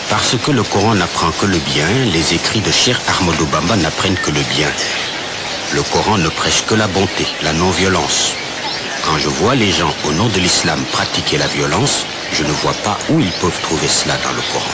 Parce que le Coran n'apprend que le bien, les écrits de Cheikh Ahmadou Bamba n'apprennent que le bien. Le Coran ne prêche que la bonté, la non-violence. Quand je vois les gens, au nom de l'islam, pratiquer la violence, je ne vois pas où ils peuvent trouver cela dans le Coran.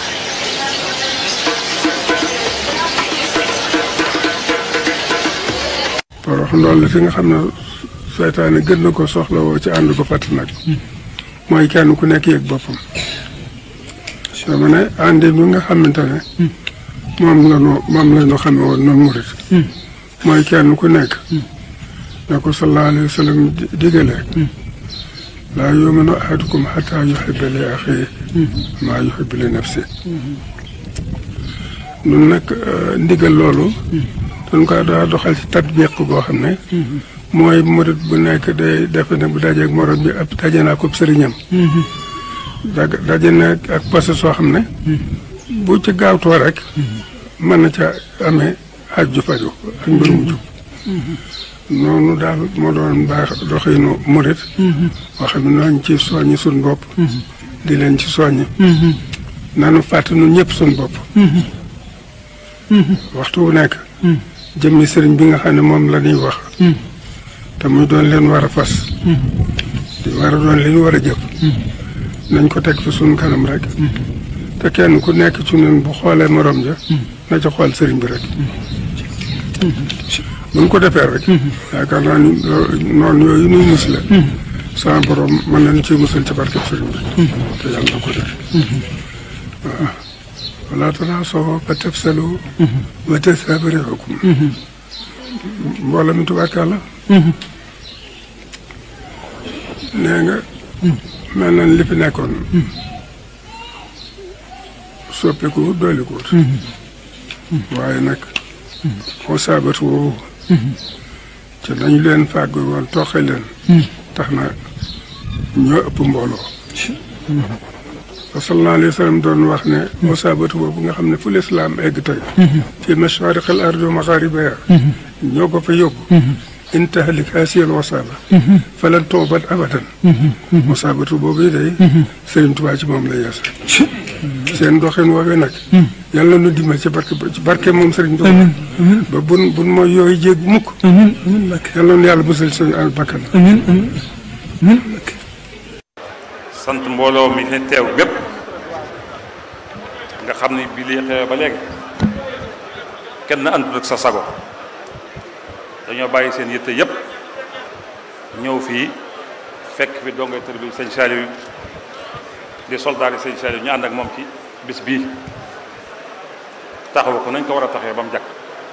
porox loolu la fi nga xam ne seytaane gën na ko soxla woo ci ànd ko fàtt nag mooy kenn ku nekk yëg boppam dama ne àndi bi nga xamante ne moom la ñu moom la ñu xame woon noonu murit mooy kenn ku nekk na ko sallallahu alayhi wa sallam digale laa yuminu ahadukum xataa yuhibba li axiihi maa yuhibbu li nafsi nun nag ndigal loolu dañ ko daa doxal ci tatbiq goo xam ne mooy murit bu nekk day defe ne bu dajeeg morom bi ab daje naa ko sëriñam da daje na ak passé soo xam ne bu ci gaawtoo rek mën na ca amee aj ju faju ak mbir mu jub noonu daal moo doon baax doxinu murit boo xam ne nooñ ci soññi suñ bopp di leen ci soññi nanu fàtte nun ñëpp suñ bopp waxtu wu nekk jëmmi sëriñ bi nga xam ne moom la ñuy wax te muy doon leen war a fas di war a doon li ñu war a jëf nañ ko teg fi suñ kanam rek te kenn ku nekk ci ñun bu xoolee morom ja na ca xool sëriñ bi rek buñ ko defee rek yaakaar naa ni noonu yooyu nuy mus la sama borom mën nañu ci musal ci barkeb sëriñ bi te yàlla na ko def waaw wala tanaasaw fa tafsalu wa tadhhaba riihukum mbooloo mi tubaarkàlla nee nga mel na li fi nekkoon soppiku doolikuwut waaye nag moo saabatu woowu ci nañu leen fàggu woon toxe leen tax na ñoo ëpp mbooloo sallallahu alayhi wa sallam doon wax ne musaabatu boobu nga xam ne fu lislaam egg tey fi mashaariq al ardi wa magharibiha ñoo ko fa yóbbu in tahlik haasihi al wasaaba falan tu'bad abadan musaabatu boobu yi day Sëriñ Tuubaa ci moom la yeesa seen doxin woowee nag yàlla nu dimbal ci barke ci barke moom Sëriñ Tuubaa ba bun bun mooy yooyu jéeg mukk yàlla nu yàlla musal suñu al bakkan sant mbooloo mi fi teew bépp nga xam ne bi lii xew ba léegi kenn àndut ak sa sago dañoo bàyyi seen yitte yépp ñëw fii fekk fi dongay tër bi sëñ Saliou di soldaar yi sëñ Saliou ñu ànd ak moom ci bis bii taxawu ko nañ ko war a taxee ba mu jàkk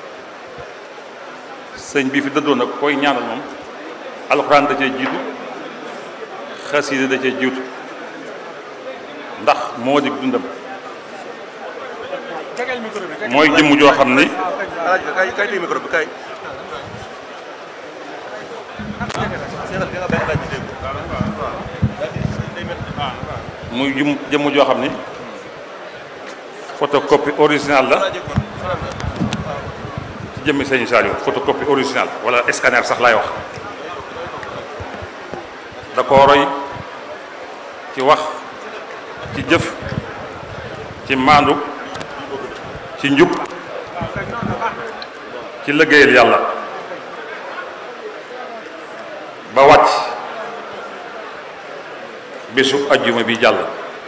sëñ bii fi dëddoon nag koy ñaanal moom alxuraan da cee jiitu xasida da cee jiitu ndax moo di dundam mooy jëmm joo xam ni muy jëm jëmm joo xam ni photocopie original la ci jëmmi sëñ Saliou photocopie original wala scanner sax laay wax da ko roy ci wax ci jëf ci maandu ci njub ci liggéeyal yàlla ba wàcc bésu ajjuma bi jàll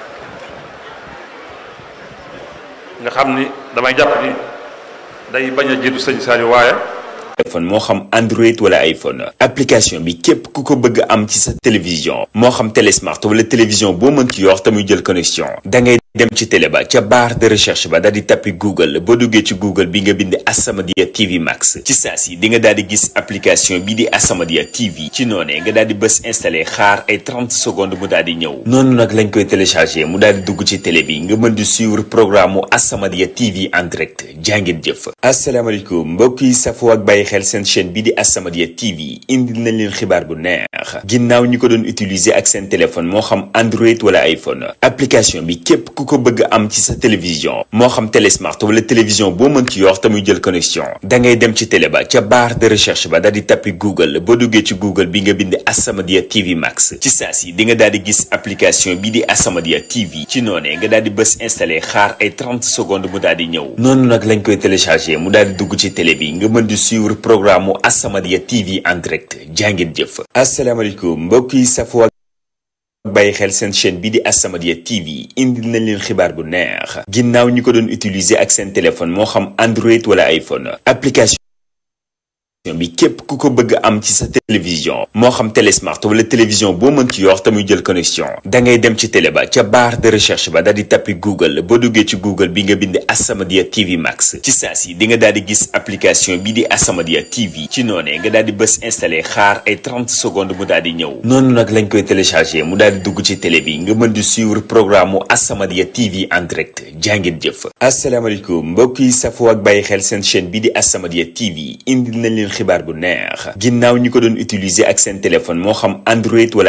nga xam ni damay jàpp ni day bañ a jiitu sëñ Saliou waaye téléphone moo xam Android wala iPhone application bi képp ku ko bëgg am ci sa télévision moo xam télésmart wala télévision boo mën ci yor te muy jël connexion da ngay dem ci télé ba ca barre de recherche ba daal di tappi Google boo duggee ci Google bi nga bind As-Samadiyya TV Max ci saa si di nga daal di gis application bii di As-Samadiyya TV ci noonee nga daal di bës installé xaar ay 30 secondes mu daal di ñëw noonu nag lañ koy téléchargé mu daal di dugg ci télé bi nga mën di suivre programme mu As-Samadiyya TV en direct jàngeen jëf asalaamaaleykum mbokk yi safoo ak bàyyi xel seen chaîne bii di As-Samadiyya TV indil nañ leen xibaar bu neex ginnaaw ñi ko doon utiliser ak seen téléphone moo xam Android wala iPhone application bi képp ku ku ko bëgg am ci sa télévision moo xam télé smart wala télévision boo mën ci yor te muy jël connexion da ngay dem ci télé ba ca barre de recherche ba daal di tappi Google boo duggee ci Google bi nga bind As-Samadiyya TV Max ci saa si di nga daal di gis application bi di As-Samadiyya TV ci noonee nga daal di bës installé xaar ay 30 secondes mu daal di ñëw noonu nag lañ koy téléchargé mu daal di dugg ci télé bi nga mën di suivre programme mu As-Samadiyya TV en direct jàngin jëf asalaamaaleykum mbokk yi safoo bàyyi xel seen chaîne bi di As-Samadiyya TV indil nañ leen xibaar bu neex ginnaaw ñi ko doon utiliser ak seen téléphone moo xam Android wala iPhone application bi képp ku ko bëgg am ci sa télévision moo xam télé smart wala télévision boo mën ci yor te muy jël connexion da ngay dem ci télé ba ca barre de recherche ba daal di tappi Google boo duggee ci Google bi nga bind As-Samadiyya TV Max ci saa si di nga daal di gis application bi di As-Samadiyya TV ci noonee nga daal di bës installé xaar ay 30 secondes mu daal di ñëw noonu nag lañ koy téléchargé mu daal di dugg ci télé bi nga mën di suivre programme mu As-Samadiyya TV en direct jàngeen jëf asalaamaaleykum mbokk yi safoo ak bàyyi xel seen chaîne bi di As-Samadiyya TV indil nañ leen xibaar bu neex ginnaaw ñi ko doon utiliser ak seen téléphone moo xam Android wala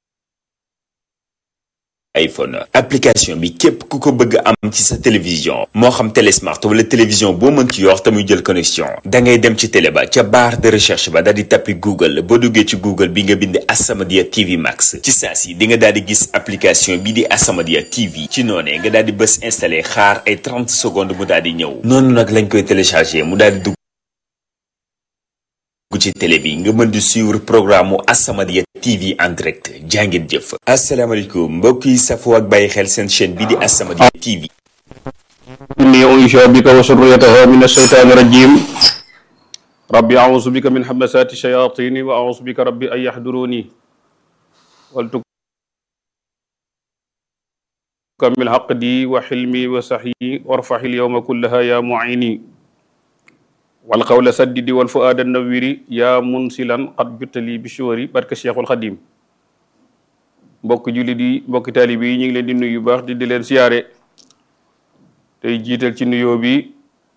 iPhone application bi képp ku ko bëgg am ci sa télévision moo xam télé smart wala télévision boo mën ci yor te muy jël connexion da ngay dem ci télé ba ca barre de recherche ba daal di tappi Google boo duggee ci Google bi nga bind As-Samadiyya TV Max ci saa si di nga daal di gis application bi di As-Samadiyya TV ci noonee nga daal di bës installé xaar ay 30 secondes mu daal di ñëw noonu nag lañ koy téléchargé mu daal di dugg ci télé bi nga mën di suivre programme mu As-Samadiyya TV en direct jàngeen jëf asalaamaaleykum mbokk yi safoo ak bàyyi xel seen chaîne bi di As-Samadiyya TV inni unsha bika wa surriyataha min ashaytani rajim rabbi ausu bika min hamasati shayatini wa ausu bika rabbi an yahduruni wal tukammil haqdi wa hilmi wa sahyi warfahil yawma kullaha ya muini wal qawla saddidi wal fuaada nawiri yaa munsilan qad juttali bi shuwari barke cheikhul xadim mbokk jullit yi mbokki taalibe yi ñu ngi leen di nuyu baax di di leen siyaare tey jiital ci nuyoo bi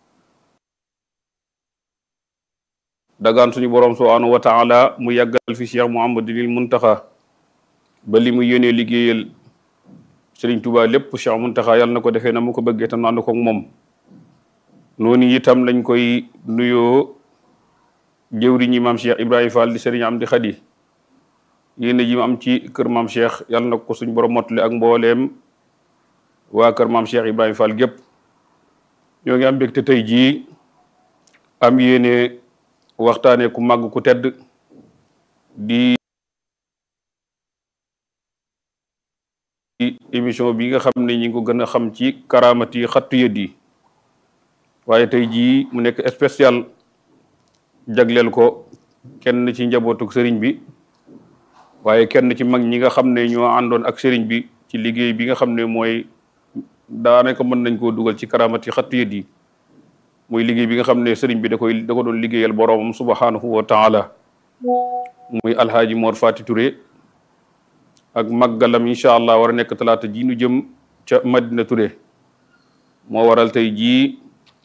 dagaan suñu borom subhanahu wa taala mu yàggal fi cheikh muhammadinil muntaxa ba li mu yéenee liggéeyal sëriñ Tuubaa lépp cheikh muntaxa yàlla na ko defee na mu ko bëggee tam ànd ko ak moom noonu itam lañ koy nuyoo jëwriñi maam Cheikh Ibrahima Fall di sëriñ am di xadi yéen ji mu am ci kër maam Cheikh yàlla na ko suñ borom mottali ak mbooleem waa kër maam Cheikh Ibrahima Fall gépp ñoo ngi am mbégte tey jii am yéene waxtaane ku màgg ku tedd di émission bi nga xam ne ñi ngi ko gën a xam ci karaamati xattu yët yi waaye tey jii mu nekk spécial jagleel ko kenn ci njabootuk sëriñ bi waaye kenn ci mag ñi nga xam ne ñoo àndoon ak sëriñ bi ci liggéey bi nga xam ne mooy daanaka mën nañ koo dugal ci karamati xattu yët yi muy liggéey bi nga xam ne sëriñ bi da koy da ko doon liggéeyal boroomam subhanahu wa taala muy alhaaji Mor Fati Touré ak màggalam incha allah war a nekk talaata ji nu jëm ca Madina Touré moo waral tey jii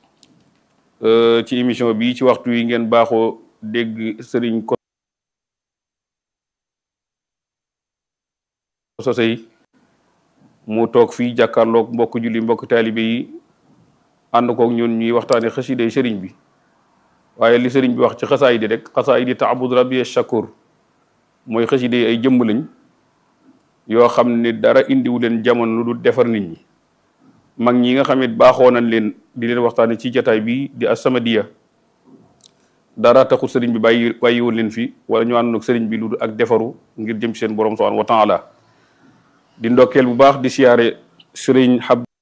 ci émission bi ci waxtu yi ngeen baaxoo dégg sëriñ ko sosey mu toog fii jàkkaarloog mbokk julli mbokk taalibe yi ànd koog ñun ñuy waxtaane xasiday sëriñ bi waaye li sëriñ bi wax ci xasaay di rek xasaay di taabud rabbi shakur mooy xasiday ay jëmm lañ yoo xam ne dara indiwu leen jamono lu du defar nit ñi mag ñi nga xam ne baaxoo nañ leen di leen waxtaane ci jataay bi di As-Samadiyya dara taxul sëriñ bi bàyyi bàyyiwoon leen fi wala ñu àndoon ak sëriñ bi lu ak defaru ngir jëm seen borom subhanahu wa taala di ndokkeel bu baax di siyaare sëriñ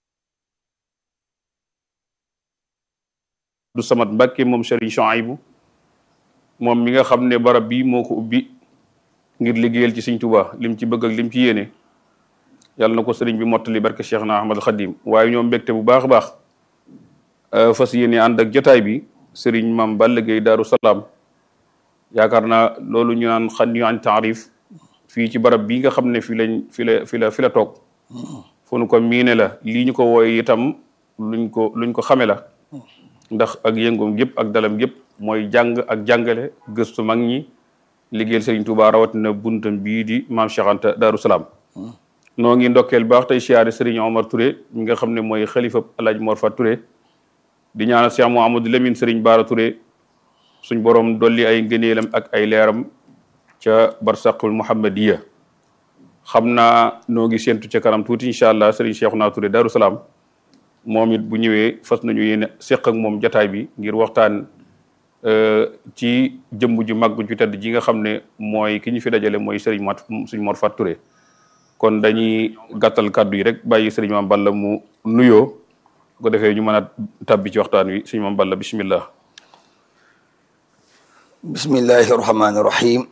Abdou Samad Mbàkke moom sëriñ Chouaïbou moom mi nga xam ne barab bi moo ko ubbi ngir liggéeyal ci Sëriñ Tuubaa lim ci bëgg ak lim ci yéene yàlla na ko sëriñ bi mottali barke Cheikh na Ahmad Khadim waaye ñoom mbégte bu baax a baax fas yéene ànd ak jotaay bi sëriñ Maam Balla Gaye Daaru Salaam yaakaar naa loolu ñu naan xan ñu an taarif fii ci barab bii nga xam ne fi lañ fi la fi la fi la toog fu nu ko miine la lii ñu ko wooye itam luñ ko luñ ko xame la ndax ak yëngoom yëpp ak dalam yëpp mooy jàng ak jàngale gëstu mag ñi liggéeyal sëriñ Tuubaa rawatina buntam bii di maam Cheikh Anta Daaru Salaam noo ngi ndokkeel baax tey siyaare Serigne Omar Touré mi nga xam ne mooy xalifa Alaaji Mor Fat Touré di ñaanal Cheikh Mouhamadou Lamine Serigne Bara Touré suñ borom dolli ay ngëneelam ak ay leeram ca barsaqul muhammadiya xam naa noo ngi séentu ca kanam tuuti incha allah Serigne Cheikhouna Touré Darou Salaam moom it bu ñëwee fas nañu yéene seq ak moom jataay bi ngir waxtaan ci jëmm ju màgg ju tedd ji nga xam ne mooy ki ñu fi dajale mooy Serigne Mat suñ Mor Fat Touré kon dañuy gàttal kàddu yi rek bàyyi Serigne Mame Balla mu nuyoo bu ko defee ñu mën a tàbbi ci waxtaan wi Serigne Mame Balla bismillah bismillahi irrahmani irrahim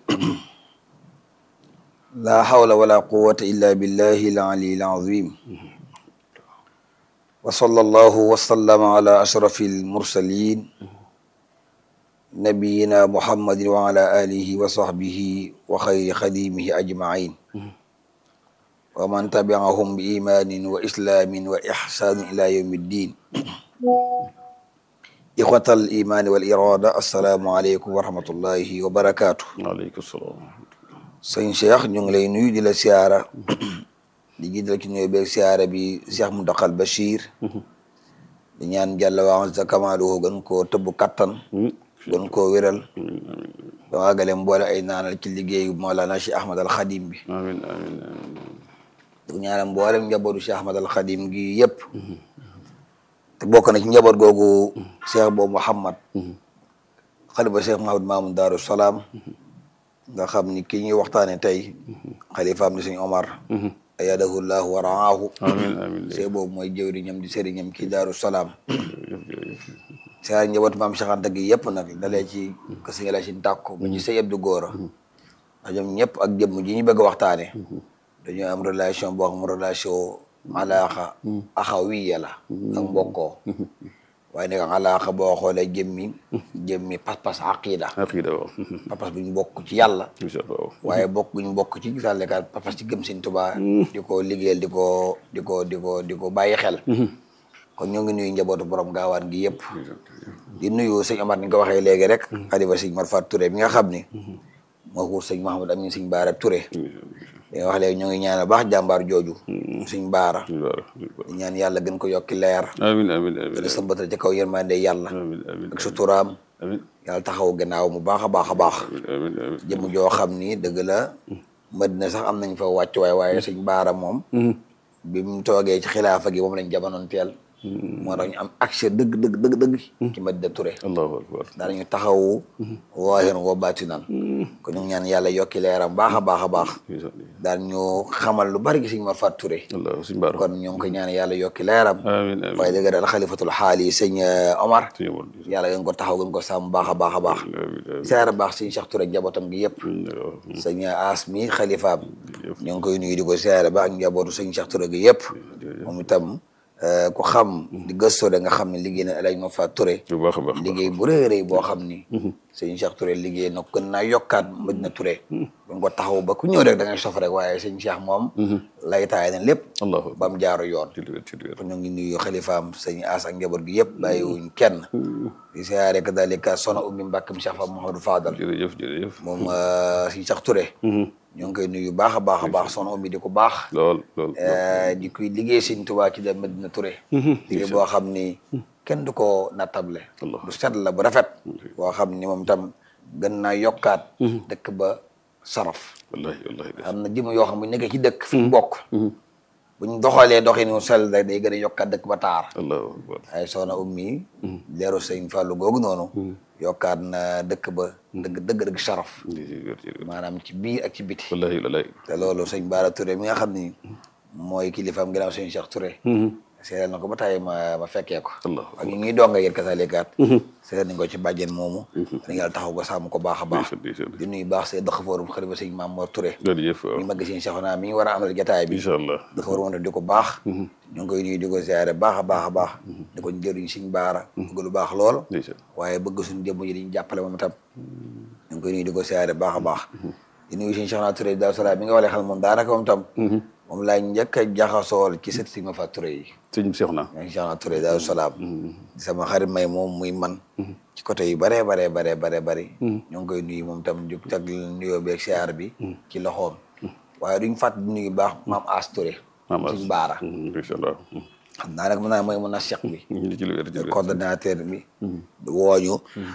la hawla wala quwata illa billahi alali alazim wa sallallahu wa sallama ala ashrafi almursalin nabiyina muhammadin wa ala alihi wa sahbihi wa khayri khadimihi ajmain wa man tabi'ahum bi imanin wa islamin wa ihsanin ila yawmi ddin ixwatal imaani wal irada assalaamu aleykum wa rahmatullahi wa barakaatu waaleykum salaam sëñ Cheikh ñu ngi lay nuyu di la siyaara di jiital ci nuyu beeg siyaara bi Cheikh Mountakhal Bachir di ñaan jàlla waa sa kamaaluhu gën koo tëbb kattan gën koo wéral ba waagale mboole ay naanal ci liggéeyu Mawlana Cheikh Ahmad al Khadim bi amiin amiin amiin di ñaanal mboolem njabootu Cheikh Ahmad al Khadim gi yëpp te bokk na ci njaboot googu cheikh boobu Muhammad xalifa cheikh Mahamad Mamoun Daaru Salaam nga xam ni ki ñuy waxtaane tey xalifaam di sëñ Omar ayadahu llahu wa raahu amiin amiin cheikh boobu mooy jëwriñam di sëriñam kii Daaru Salaam cheikh njaboot maam Cheikh Anta gi yëpp nag dalee ci ko sëñ la si tàkko ba ci sëñ Abdu Góora ndax ñoom ñëpp ak jëmm ji ñu bëgg a waxtaane dañoo am relation boo xam relation alaaxa axawiya la ak mbokkoo waaye nag alaaxa boo xoolee jëmmi jëmmi pas-pas aqida aqida waaw pas-pas bu ñu bokk ci yàlla incha allah waaye bokk bu ñu bokk ci sàllekaat pas-pas ci gëm Sëñ Tuubaa di ko liggéeyal di ko di ko di ko di ko bàyyi xel kon ñoo ngi nuyu njabootu borom gaawaan gi yëpp di nuyu sëñ Omar ni nga ko waxee léegi rek xalifa sëñ Mor Fat Touré bi nga xam ni moo xuur sëñ Mahamad Amin sëñ Baara Touré li nga wax léegi ñoo ngi ñaan baax jàmbaar jooju suñ baara di ñaan yàlla gën ko yokki leer amiin amiin amiin gën a sëmbatal ci kaw yërmande yàlla amiin amiin ak suturaam amiin yàlla taxaw gannaaw mu baax a baax a baax amiin amiin jëmm joo xam ni dëgg la Madina sax am nañ fa wàcc waaye waaye suñ baara moom bi mu toogee ci xilaafa gi moom lañ jamonoon teel moo tax ñu am accès dëgg dëgg dëgg dëgg ci Madina Touré allahu akbar daanañu taxawu waahiran wa baatinan kon ñu ngi ñaan yàlla yokki leeram baax a baax a baax daan ñu xamal lu bari gi Sëñ Mor Fat Touré allah suñ baara kon ñoo ngi koy ñaan yàlla yokki leeram amiin amiin waaye dëgg daal xalifatul xaal yi sëñ Omar suñu woon yàlla gën ko taxaw gën ko sàmm baax a baax a baax amiin siyaara baax sëñ Cheikh Touré njabootam gi yëpp amiin sëñ As mi xalifaam ñoo ngi koy nuyu di ko siyaara baax ak njabootu sëñ Cheikh Touré gi yëpp moom itam ku xam di gëstoo da nga xam ne liggéey na El Hadj Mor Fat Touré bu baax a baax liggéey bu rëy rëy boo xam ni sëñ Cheikh Touré liggéey na gën naa yokkaat Madina Touré buñ ko taxaw ba ku ñëw rek da ngay sof rek waaye sëñ Cheikh moom lay taay na lépp allahu ba mu jaaru yoon ci lu wér ci lu wér kon ñoo ngi nuyu xalifaam sëñ As ak njaboot gi yëpp bàyyiwuñ kenn di siyaare kadalika sona ummi mbàkkam Cheikh Fa Mouhamadou Fadal jërëjëf jërëjëf moom sëñ Cheikh Touré ñoo ngi koy nuyu baax a baax a baax sona ummi di ko baax lool lool di kuy liggéey sëñ Tuubaa ci dem Madina Touré liggéey boo xam ni kenn du ko nattable Allah. du set la bu rafet boo xam ni moom tam gën naa yokkaat dëkk ba saraf wallahi wallahi de am na jëm yoo xam bu ñu nekkee ci dëkk fi mu bokk buñ doxalee doxinu sell day day gën a yokkaat dëkk ba taar allahu akbar ay soxna ummi leeru sëñ Fallou googu noonu yokkaat na dëkk ba dëgg dëgg dëgg saraf ci lu wér ci lu wér maanaam ci biir ak ci biti wallahi wallahi te loolu sëñ Bara Touré mi nga xam ni mooy kilifaam ginnaaw sëñ Cheikh Touré seetal na ko ba tàyyi ma ma fekkee ko Allah ak ñu ngi donga yéen kasalikaat seetal nañ ko ci bàjjen moomu dañ yàlla taxaw ko sàmm ko baax a baax ndeysaan ndeysaan di nuyu baax see dëkk foorum xalifa sëñ Maam Mor Touré jërëjëf waaw mi mag sëñ Cheikhouna mi ngi war a amal jataay bi incha allah dafa war a di ko baax ñu ngi koy nuyu di ko ziare baax a baax a baax di ko jëriñ sëñ Baara bëgg lu baax lool ndeysaan waaye bëgg suñu jëmm ji diñu jàppale moom itam ñu ngi koy nuyu di ko siyaare baax a baax di nuyu sëñ Cheikhouna Touré Daaru Salaam mi nga walee xam moom daanaka moom tam moom laa njëkk a jaxasool ci sët si ma fa Touré yi sëñ Seex na ñoo ngi Cheikhouna Touré Daaru Salaam di sama xarit may moom muy man ci côté yu baree baree baree baree bëri ñoo ngi koy nuyu moom tam di tag nuyoo beeg siyaar bi ci loxoom waaye duñ fàtte di nuyu baax maam As Touré maam as suñ baara incha allah xam naa nag mën naa mooy mën a cheikh bi ñu ngi ci lu wér jërëjëf coordonnateur bi wooñu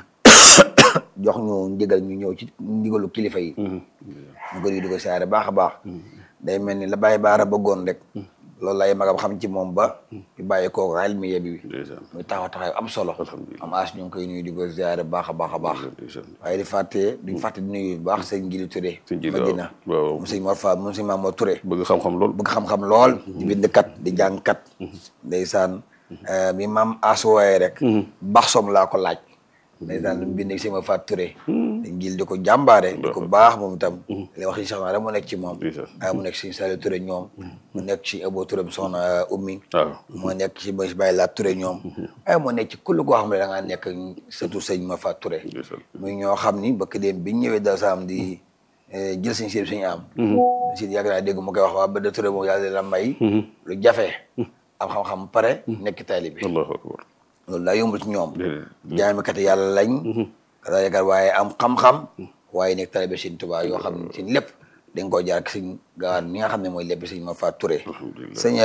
jox ñu ndigal ñu ñëw ci ndigalu kilifa yi ñu ko di di ko siyaare baax a baax day mel ni la bàyyi baara bëggoon rek loolu lay magam xam ci moom ba ñu bàyyi kooku almiya bi ndeysaan muy taxaw taxaw am solo Alhamdulillah. am as ñu ngi koy nuyu di ko siyaare baax a baax a baax ndeysaan waaye di fàtte duñ fàtte di nuyu bu baax sëñ Gili Touré Sëñ Gili, Madina waaw, waaw. mu sëñ Mor Fa mu sëñ Mamadou Touré bëgg xam-xam lool bëgg xam-xam lool di bindkat di jàngkat ndeysaan mi maam as wooyee rek baax som laa ko laaj ndeysaan lu mu bind si ma Faat Touré dañ gil di ko jàmbaare di ko baax moom itam li wax si soxna rek mu nekk ci moom Ndeysaan. ah mu nekk si Saliou Touré ñoom mu nekk ci Abo Touré soxna ummi waaw moo nekk ci ba Baye Laat Touré ñoom ay moo nekk ci kull koo xam ne da ngaa nekk surtout sëñ ma Faat Touré ndeysaan muy ñoo xam ni bëkk dem biñ ñëwee dal saam di eh, jël suñ siib suñu am si yàgg naa dégg mu koy wax waa ba de Touré moom yàlla la may lu jafe am xam-xam pare nekk taalibe bi allahu akbar loolu daa yombul ci ñoom déedéet jaamikat yàlla lañ daa yaakaar waaye am xam-xam waaye nekk taalibe Sëñ Tuubaa yoo xam ne seen lépp dañ koo jaar ak sëñ gaawaan mi nga xam ne mooy lépp sëñ ma Faat Touré sëñ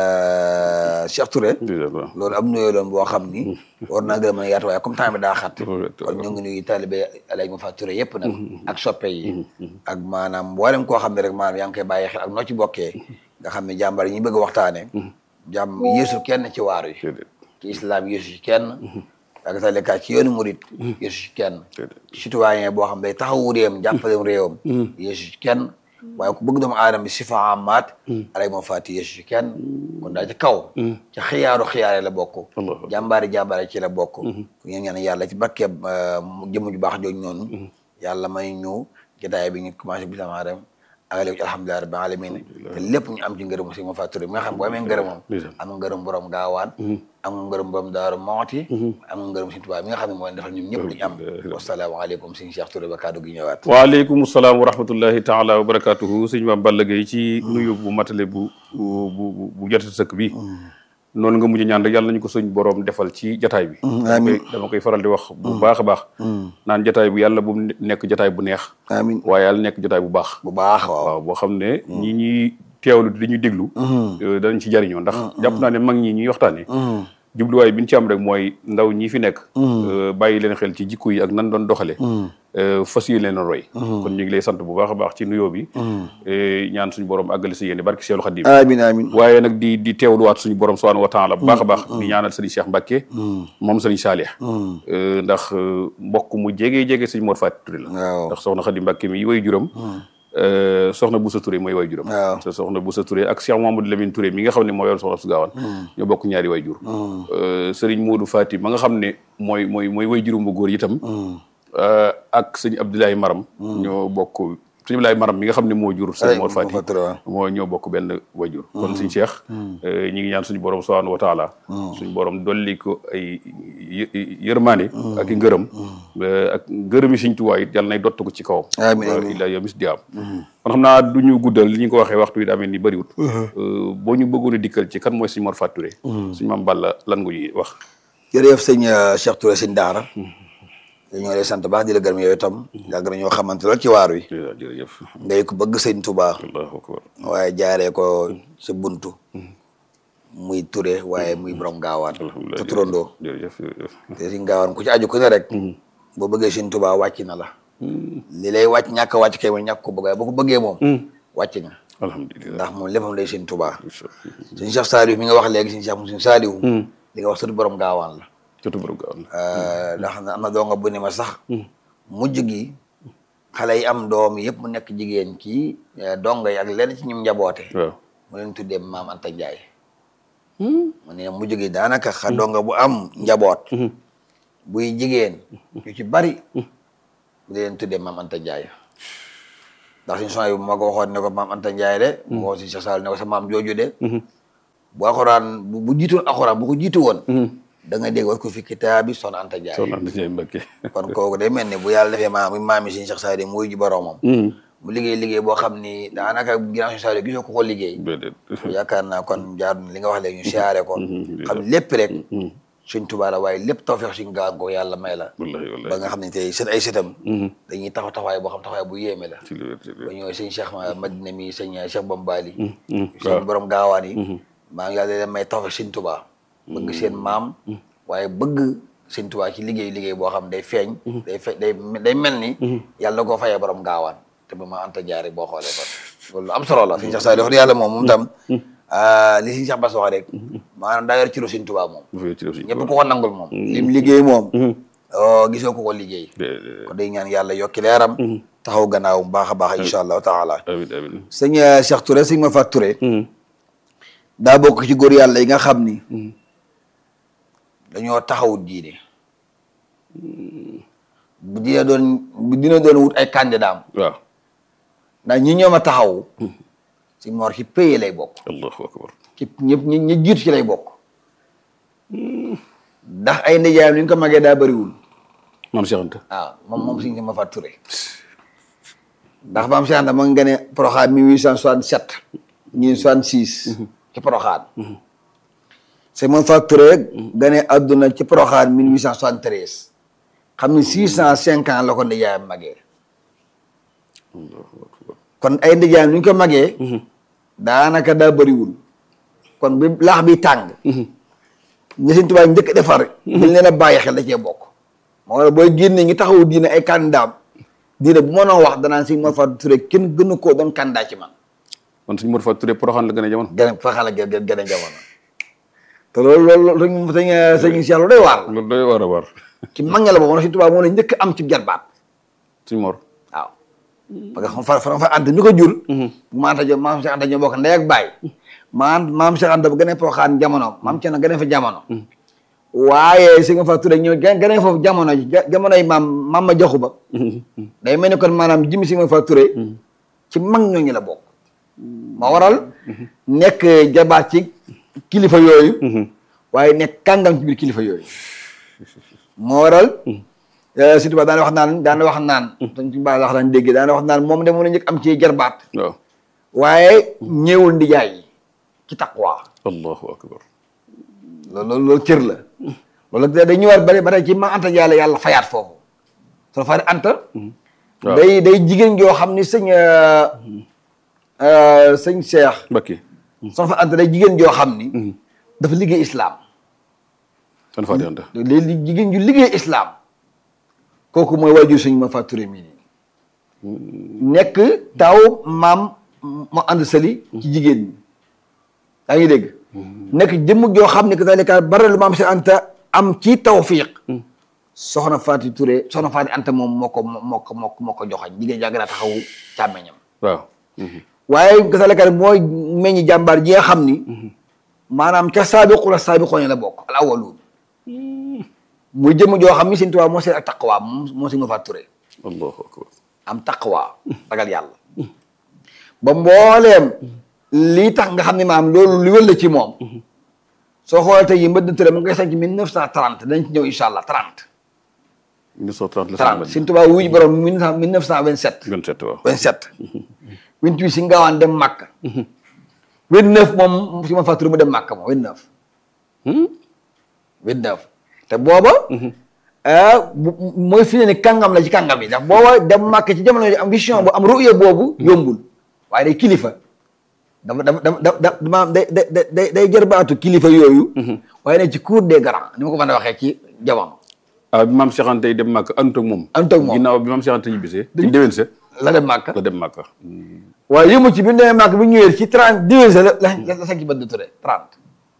euh, Cheikh Touré ndeysaan waaw loolu am nuyoo doon boo xam ni war naa gën a mën a yaatu waaye comme temps bi daa xat Dafa wet, kon ñu ngi nuyu taalibe Alaaji ma Faat Touré yëpp nag ak soppe yi ak maanaam mboolem koo xam ne rek maanaam yaa ngi koy bàyyi xel ak noo ci bokkee nga xam ne jàmbar yi ñu bëgg a waxtaane jàmm yéesu kenn ci waar yi déedéet ci islam yéesu ci kenn ak talika ci yoonu murit yéesu ci kenn déedéet citoyen boo xam day taxawu réewam jàppale réewam yéesu ci kenn waaye ku bëgg doomu aadama bi si fa amaat alay moom faati yéesu ci kenn kon daal ci kaw ci xiyaaru xiyaare la bokk Allah. jàmbaari jàmbaare ci la bokk ku ñu ñaan yàlla ci barkeeb jëmm ju baax jooju noonu yàlla may ñu jotaay bi ñu commencé bi sama dem agale ko ci alhamdulilah rabbil alamin te lépp ñu am ci ngërëm si ma fàttali mi nga xam boo amee ngërëmam ndeysaan. am nga ngërëm borom gaawaan am nga ngërëm borom daaru mooti am nga ngërëm si tubaab mi nga xam ne moo leen defal ñun ñëpp li ñu am wasalaamaaleykum sëñ Cheikh Touré ba kaddu gi ñëwaat waaleykum salaam wa rahmatullahi taala wa barakatuhu sëñ Maam Balla Gaye ci nuyu bu matale bu bu bu bu jot sëkk bi noonu nga mujj ñaan rek yàlla nañu ko suñ borom defal ci jataay bi dama koy dama koy faral di wax bu baax a baax naan jataay bu yàlla bu mu nekk jataay bu neex amiin waaye yàlla nekk jataay bu baax bu baax waaw waaw boo xam ne ñi ñuy teewlu di ñu déglu euh, danañ ci jariñoo ndax jàpp naa ne mag ñi ñuy waxtaane jubluwaay bi ñu ci am rek mooy ndaw ñi fi nekk euh, bàyyi leen xel ci jikko yi ak nan doon doxale euh, fas yéene leen a roy kon ñu ngi lay sant bu baax a baax ci nuyoo bi euh, ñaan suñu borom àggale si yéene barki Seelu Xadim amiin amiin waaye nag di di teewluwaat suñu borom subhanahu wa taala bu baax a baax di ñaanal sëriñ Cheikh Mbacke moom sëriñ Saalih Euh, ndax euh, mbokk mu jege jege sëriñ Mor Faty Touré la waaw ndax soxna Xadi Mbacke mi way juram euh, soxna Boussa Touré mooy way juram waaw. te soxna Boussa Touré ak Cheikh Mamadou Lamine Touré mi nga xam ne moo yor soxna su gaawaan ñoo bokk ñaari way jur Euh, sëriñ Modou Faty ma nga xam ne mooy mooy mooy way jurum bu góor itam euh, ak sëñ Abdoulaye Maram ñoo bokk sëñ Abdoulaye Maram mi nga xam ne moo jur sëñ Mor Faty moo ñoo bokk benn wajur kon suñ Cheikh ñi ngi ñaan suñu borom subhanahu wa taala suñu borom dolli ko ay yë- yërmaane ak i ngërëm ak ngërëmi suñ tuwaay it yàlla nay dott ko ci kawam Amiin, amiin. illa yomis di am kon xam naa du ñu guddal li ñu ko waxee waxtu wi daa mel ni bëriwut boo ñu bëggoon a dikkal ci kan mooy suñ Mor Faty Touré suñ maam Balla lan nga ñuy wax jërëjëf sëñ euh, Cheikh Touré sëñ Daara dañoo lay sant baax di la gërëm yow itam yàgg nañoo xamante lool ci waar wi jërëjëf ngay ko bëgg sëñ Touba allahu akbar waaye jaaree ko sa buntu muy Touré waaye muy borom gaawaan alhamdulilah te turandoo jërëjëf jërëjëf te sëñ gaawaan ku ci aju ku ne rek boo bëggee sëñ Touba wàcc na la li lay wàcc ñàkk a wàcc kay mooy ñàkk ko bëgg waaye boo ko bëggee moom wàcc nga alhamdulilah ndax moom léppam lay sëñ Touba sëñ Cheikh Saliou mi nga wax léegi sëñ Cheikh mu sëñ Saliou li nga wax sëtu borom gaawaan la jotu borom gaaw na Euh, ndax am na doonga bu ne ma sax mujj gi xale yi am doom yëpp mu nekk jigéen kii eh, donga yi ak lenn ci ñum njaboote waaw mu leen tuddee maam Anta Ndiaye mu ne mujj gi daanaka xa donga bu am njaboot buy jigéen yu ci bari mu leen tuddee maam Anta Ndiaye ndax suñu son yi bu ma ko waxoon ne ko maam Anta Ndiaye de mu waxoon si Cheikh Sall ne ko sa maam jooju de bu alxuraan bu bu jiitoon alxuraan bu ko jiitu woon da nga dégg war ko fi kitaabi Soxna Anta Ndiaye soxna Anta Ndiaye Mbacke kon kooku day mel ni bu yàlla defee maam maam yi suñu Cheikh Sall muy ji boroomam mu liggéey liggéey boo xam ni daanaka ginnaaw suñu Sall gisoo ko ko liggéey déedéet yaakaar naa kon jaar na li nga wax léegi ñu siyaare ko xam lépp rek Sëñ Tuubaa la waaye lépp tawfeex Sëñ Gaawaan ko yàlla may la wallahi ba wallahi nga xam ne tey sët ay sëtam dañuy taxaw taxawaay boo xam taxawaay bu yéeme la ci lu wér ci lu ba wér ñëwee sëñ Cheikh Madina mi sëñ Cheikh Bambali waaw. sëñ borom gaawaan yi maa ngi yàlla leen may tawfeex Sëñ Tuubaa bëgg seen maam waaye bëgg Sëñ Tuubaa ci liggéey liggéey boo xam day feeñ day fe day day mel ni yàlla na koo fayee borom gaawaan te ba ma anta jaare boo xoolee kon loolu am solo la sëñ Cheikh Saliou wax dëgg yàlla moom moom tam li sëñ Cheikh Bass wax rek maanaam daa yor ci lu Sëñ Tuubaa moom bu fekkee ci lu ñëpp ko ko nangul moom lim liggéey moom oh, gisoo ko ko liggéey kon day ñaan yàlla yokki leeram taxaw gannaaw bu baax a baax incha allahu taala amin amin sëñ Cheikh Touré sëñ Mafat Touré daa bokk ci góor yàlla yi nga xam ni dañoo taxawu diine bu dina doon bu dina doon wut ay candidat waaw ndax ñi ñoom a taxawu si moor ci paye lay bokk allahu akbar ci ñëpp ñi ñi jiitu ci lay bokk ndax ay ndijaayam li ñu ko magee daa bëriwul maam Cheikh Anta waaw moom moom sëñ Mafat Touré ndax maam Cheikh Anta ma nga gane Porokhane 1867 ñii 66 ci Porokhane c'est Mafat Touré gane àdduna ci Porokhane 1873 xam ni 605 ans la ko ndijaayam magee kon ay ndijaayam li ñu ko magee daanaka daa bëriwul kon bi laax bi tàng ñi Sëñ Tuubaa njëkk a defar dañ leen a bàyyi xel da cee bokk moo waral booy génne ngi taxawu diine ay candidat diine bu ma noo wax danaan Sëñ Mor Fatou Touré kenn gënu koo doon candidat ci man man suñu Modou Fatou Touré Porokhane la gën a jamono gën a fa xala gën gën gën a jamono te loolu loolu loolu sëñ sëñ Cheikh lu doy waar la loolu doy war a war ci mag ña la boobu Sëñ Tuubaa moo la njëkk am ci jarbaat suñu Mor waaw parce que xam fa fa fa ant mi ko jur bu ma anta jo maam Cheikh Anta ñoo bokk ndey ak baay maam maam Cheikh Anta bu gën a Porokhane jamono maam Thierno gën a fa jamono waaye Sëñ Mor Fatou Touré ñëw gën gën a foofu jamono ji jamono yi maam maam ma joxu ba day mel ni kon maanaam jimi Sëñ Mor Fatou Touré ci mag ñooñu la bokk moo waral nekk jabaat ci kilifa yooyu waaye nekk kàngam ci biir kilifa yooyu moo waral surtout ba daana wax naan daana wax naan dañ ci baax wax daan dégg daana wax naan moom de mën a njëkk am ci jarbaat waaw waaye ñëwul ndijaay yi ci taqwa allahu akbar loolu loolu loolu cër la loolu da day ñëwaat bari bari ci ma anta yàlla yàlla fayaat foofu soo fari anta waaw. day day jigéen joo xam ni sëñ sëñ Cheikh Mbacke soo fa anta day jigéen joo xam ni dafa liggéey islam san Fatou Anta léegi jigéen ju liggéey islam kooku mooy waajur sëñ ma Fatou Touré mii nii nekk taw maam ma ànd sali ci jigéen ñi yaa ngi dégg nekk jëmm joo xam ne que dalika bare lu maam si anta am ci tawfiq soxna Fatou Touré soxna Fatou Anta moom moo ko moo ko moo ko moo ko joxañ jigéen jaa gën a taxawu càmmeñam waaw waaye gasaleka mooy meññi jàmbaar ji nga xam ni maanaam ca saabiqula saabiqoon la bokk al awaluun muy jëmm joo xam ni Sëñ Tuubaa moo seen ak taqwa moom moo si nga fa turé allahu akbar am taqwa ragal yàlla ba mbooleem lii tax nga xam ne maam loolu li wël la ci moom soo xoolee tey yi mbëdd turé mu ngi koy sanc mille neuf cent trente dañ ci ñëw incha allah trente 1930 la trente Sëñ Tuubaa wuy borom mille neuf cent vingt sept 27 waaw 27 28 si ngaawaan dem Màkka 29 moom si ma fàttali mu dem Màkka moom 29 29 te booba ah bu- mooy fi ne ni kàngam la ci kàngam yi ndax booba dem Màkka ci jamono yi am vision bu am ruya boobu yombul waaye day kilifa dafa dafa dafa dafa maanaam day day day day jërbaatu kilifa yooyu waaye ne ci cour des grands ni ma ko mën a waxee ci jamono ah bi maam Cheikh Anta yi dem Màkka àndut ak moom àndut ak moom. ginnaaw bi maam Cheikh Anta ñibbisee ci déwén sa la dem Màkka la dem Màkka waaye yëmu ci bi ñu demee Màkka bi ñu ñëwee ci 30 diwése la la la sañ ci bëdd Touré 30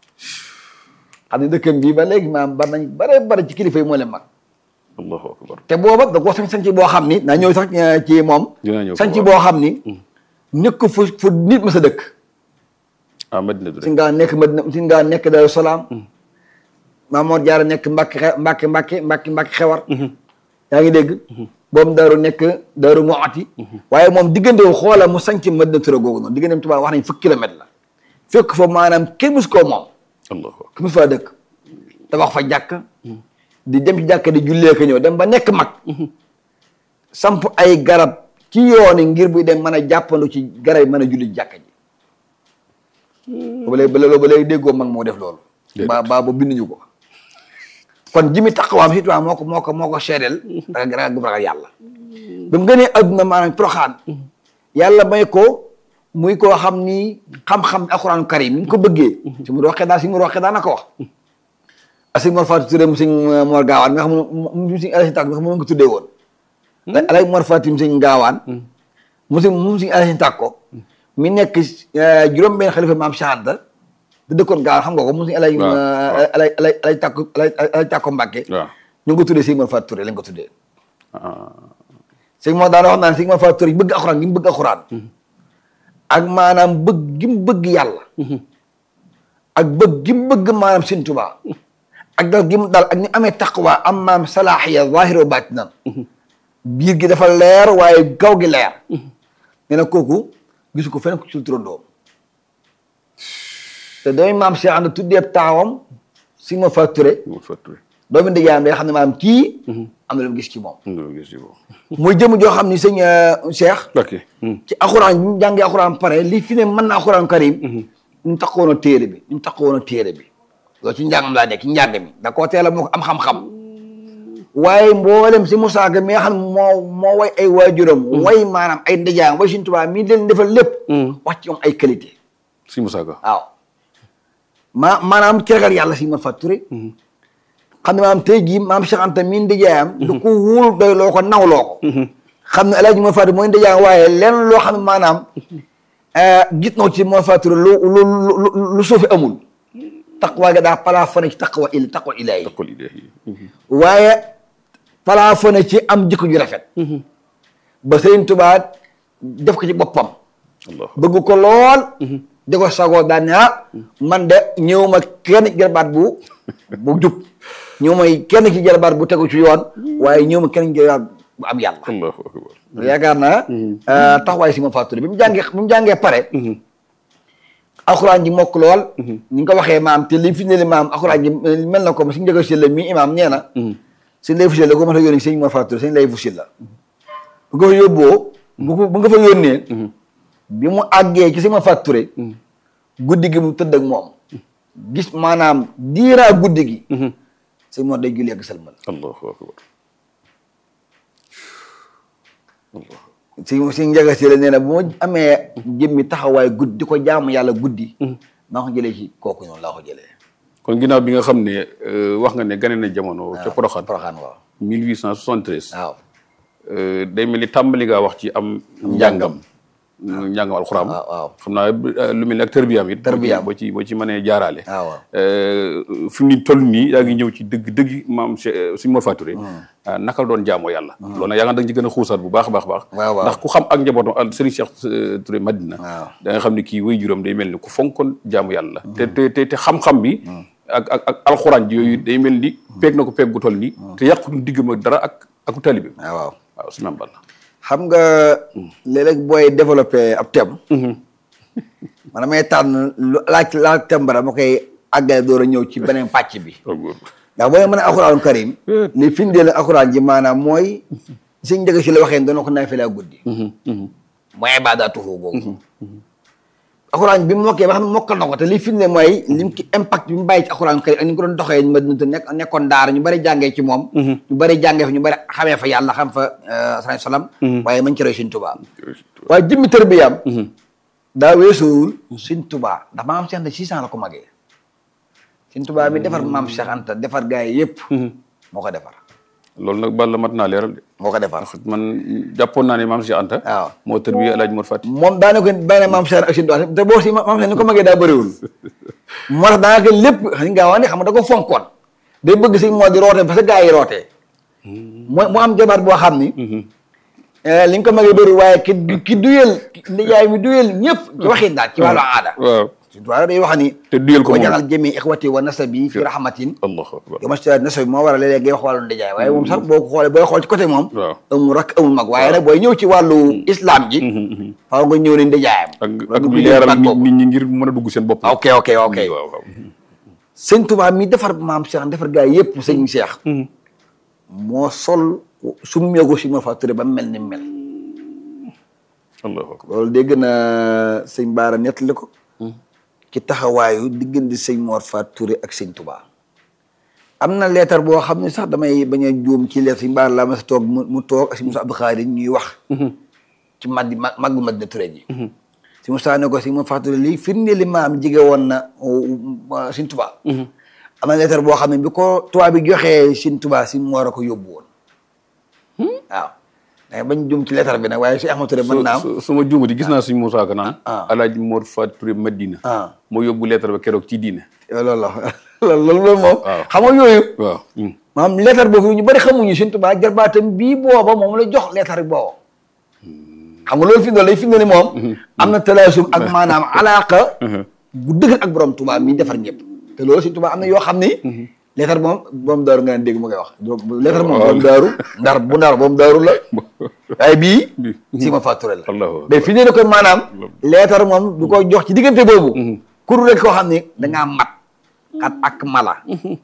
xam ne dëkkam bii ba léegi maanaam bari nañ bare bare ci kilifa yi moo leen mag allahu akbar te booba da ko sañ sañ ci boo xam ni naa ñëw sax eh, ci moom Dinaa ñëw sañ ci foofu. boo xam ni nekk fu fu nit ma sa dëkk ah Madina si Touré ngaa nekk Madina si ngaa nekk Daaru Salaam Maamoor Jaara nekk Mbàkke xe- Mbàkke Mbàkke Mbàkke Mbàkke xewar yaa ngi dégg boobu daaru nekk daaru Muxti waaye moom diggante wu xoola mu sañ ci Madina Touré googu noonu diggante tubaab wax nañ fukki kilomètre la fekk fa maanaam kenn mus koo moom allahu akbar ku mu faa dëkk tabax fa jàkk di dem ci jàkk di jullee ko ñëw dem ba nekk mag samp ay garab ci yooni ngir buy dem mën a jàppandu ci garab yi mën a julli ci jàkk ji ba léegi ba léegi ba léegi déggoo mag moo def loolu Déedéet. ba ba ba binduñu ko kon jimi taqawaam si tubaab moo ko moo ko moo ko seedeel ragal ragal gu mu ragal yàlla ba mu gënee adduna maanaam proxaan yàlla may ko muy koo xam ni xam-xam alxuraanu karim ni mu ko bëggee si mu roqee daal si mu roqee daal na ko wax a sëñ Mor Fatou Touré mu sëñ Mor Gaawaan nga xam ne mu sëñ Alassane Tàkk nga xam ne nga tuddee woon alay Mor Fatou sëñ Gaawaan mu sëñ mu sëñ Alassane Tàkk ko mi nekk juróom benn xalifa maam Cheikh Anta da dëkkoon Gaawaan xam nga ko mu sëñ alay waaw, waaw. alay alay alay Tàkk alay alay Tàkko Mbàkke waaw ñu ngi ko tuddee sëñ Mor Fatou Touré lañ ko tuddee ah sëñ moo daan wax naan sëñ Mor Fatou Touré bëgg alxuraan gi mu bëgg alxuraan ak maanaam bëgg gi mu bëgg yàlla ak bëgg gi mu bëgg maanaam sëñ Tuubaa ak dal gi mu dal ak ni amee taqwa am maam salaaxiya zahir wa batinan biir gi dafa leer waaye gaw gi leer nee na kooku gisu ko fenn ku ci turandoom te doomi maam Cheikh Anta tuddee taawam sëñ Mor Fatou Touré Mor Fatou Touré doomi ndijaayam day xam ne maanaam kii am na lu mu gis ci moom nga gis ci boobu muy jëm joo xam ni sëñ euh, Cheikh ok ci alxuraan bi mu jàngee alxuraan pare li fi ne mën na alxuraan karim ni mu taxawoon a téere bi ni mu taxawoon a téere bi loolu ci njàngam laa nekk ci njàng mi da koo teel a moo ko am xam-xam waaye mboolem si Moussa Ka mi nga xam ne moo moo way ay waajuram way maanaam ay ndijaayam way Sëñ Tuubaa mi leen defal lépp wax ci moom ay qualité si Moussa Ka waaw ma maanaam ci ragal yàlla si Mor Fatou Touré xam ne maanaam tey jii maam Cheikh Anta mi ndijaayam du ko wóol doy loo ko nawloo ko xam ne El Hadj Mor Fatou mooy ndijaayam waaye lenn loo xam ne maanaam gis na ci Mor Fatou Touré lu lu lu lu suufi amul taqwa ga daa plafonné ci taqwa il taqwa ilaahi taqul ilaahi waaye plafonné ci am jikko ju rafet ba Sëriñ Tuubaa def ko ci boppam Allah bëgg ko lool di ko sagoo daan ne ah man de ñëw ma kenn ci jarbaat bu bu jub ñëw ma kenn ci jarbaat bu tegu ci yoon waaye ñëw ma kenn ci jarbaat bu am yàlla Allahu akbar yaakaar naa taxawaay si ma Fatou Touré bi mu jàngee bi mu jàngee pare alxuraan ji mokk lool ni nga ko waxee maam te li fi ne li maam alxuraan ji mel na ko si njëkk si la mi imaam nee na sëñ lay fusil la ko mën a yónni sëñ Mor Fatou Touré sëñ lay fusil la bu nga fa yóbboo bu ko bu nga fa yónnee bi mu àggee ci sëñ Mor Fatou Touré guddi gi mu tëdd ak moom gis maanaam diiraa guddi gi sëñ Mor day julli ak sëlmal Allahu akbar si si njaga si la nee na bu ma amee jëmmi taxawaay guddi di ko jaamu yàlla guddi maa ko jëlee ci kooku noonu laa ko jëlee kon ginnaaw bi nga xam ne euh, wax nga ne gane na jamono ca Porokhane Porokhane waaw 1873 waaw euh, day mel ni tàmbali ngaa wax ci am njàngam njàngam alxuraan waaw waaw xam naa euh, lu mel ni ak tërbiyaam it Tërbiyaam. boo ci boo ci mënee jaaraale waaw waaw Euh, fi mu ni toll nii yaa ngi ñëw ci dëgg dëgg maam Cheikh Sëñ Mor Fatou Touré ah, naka la doon jaamoo yàlla loolu nag yaa nga da nga ci gën a xuusaat bu baax a baax baax waaw waaw. ndax ku xam ak njabootam al Serigne Cheikh euh, Touré Madina waaw. da nga xam ne kii way juróom day mel ni ku fonkoon jaamu yàlla te te te te xam-xam bi ak ak ak alxuraan ji yooyu day mel ni peeg na ko peeg gu toll nii te yàqutu diggam ak dara ak aku talibi waaw waaw waaw su maam Balla xam nga léeg-léeg booy développé ab thème man damay tànn lu laaj laaj thème ba dama koy àggale door a ñëw ci beneen pàcc bi waaw góor ndax booy mën a alxuraanu karim li findeel alxuraan ji maanaam mooy suñ njëkk si la waxee dana ko naafila guddi mooy ibaadaatuhu boobu alxuraan bi mu mokkee ba xam ne mokkal na ko te li firnde mooy lim ki impact bi mu bàyyi ci alxuraan karim ak ni ko doon doxee ma dina nekk nekkoon daara ñu bari jàngee ci moom ñu bari jàngee fa ñu bari xamee fa yàlla xam fa salaam salaam waaye mañ ci roy Sëñ Tuubaa waaye jëmmi tërbiyaam daa weesuwul Sëñ Tuubaa ndax maam Cheikh Anta six ans la ko magee Sëñ Tuubaa mi defar maam Cheikh Anta defar gaa yi yëpp moo ko defar loolu nag Balla mat naa leeral de moo ko defar ndax man jàppoon naa ne maam Cheikh Anta waaw moo tër bi El Hadj Mor Fati moom daanaka benn maam Cheikh ak Sëñ Tuubaa te boo si maam Cheikh ni ko magee daa bëriwul moo tax daanaka lépp xam nga waa ne xam nga da ko fonkoon day bëgg si moo di rootee parce que gaa yi rootee mu mu am jabaat boo xam ni li nga ko magee bëriwul waaye ki ki duyel nijaay mi duyel ñëpp ci waxin daal ci wàllu aada waaw Sëñ Tuubaa day wax ni te duyel ko wa moom jaxal jëmi ixwati wa nasabi fi rahmatin allahu akbar yo masta nasabi moo war a léeg-léeg ngay wax wàllu ndijaay waaye moom sax boo ko xoolee booy xool ci côté moom waaw amul rak amul mag waaye nag booy ñëw ci wàllu islam ji faaw nga ñëw ne ndijaayam ak Loolu ak du leeral baat nit boobu. nit ñi ngir mën a dugg seen bopp ok ok ok waaw waaw sëñ Tuubaa mi defar maam Cheikh defar gaa yëpp sëñ Cheikh moo sol summeeku si Mor Fatou Touré ba mel ni mel allahu akbar loolu dégg na sëñ Baara nettali ko ci taxawaayu diggante sëñ Mor Fatou Touré ak sëñ Tuubaa am na leetar boo xam ne sax damay bañ a juum ci leetar si mbaar la ma sa toog mu mu toog ak si Moussa Abdou Khadre ñuy wax ci maddi ma maggu Madina Touré ji si Moussa ne ko si ma fàttali lii firnde li maam jige woon na Sëñ Tuubaa am na leetar boo xam ne bi ko tubaab bi joxee Sëñ Tuubaa si mu war a ko yóbbu woon waaw da bañ juum ci leetar bi nag waaye si Ahmad Touré mën naa am su su ma juumati gis naa suñ Moussa Ka naan ah. alaaji Mor Fat Touré Madina ah moo yóbbu lettre ba keroog ci diine loolu la loolu loolu moom waaw. xam nga yooyu waaw maanaam leetar boobu ñu bëri xamuñu Sëñ Tuubaa jarbaatam bii booba moom la jox leetar bi booba xam nga loolu fi mu lay fi mu ni moom am na talaasum ak maanaam alaaka bu dëgër ak borom Tuubaa mi defar ñëpp te loolu Sëñ Tuubaa am na yoo xam ni leetar moom borom daaru nga dégg mu koy wax leetar moom borom daaru ndar bu ndar borom daaru la waaye bii si ma fàtture la Allahu mais fi ne ko maanaam leetar moom du ko jox ci diggante boobu kuru rek koo xam ni dangaa mat kat ak mala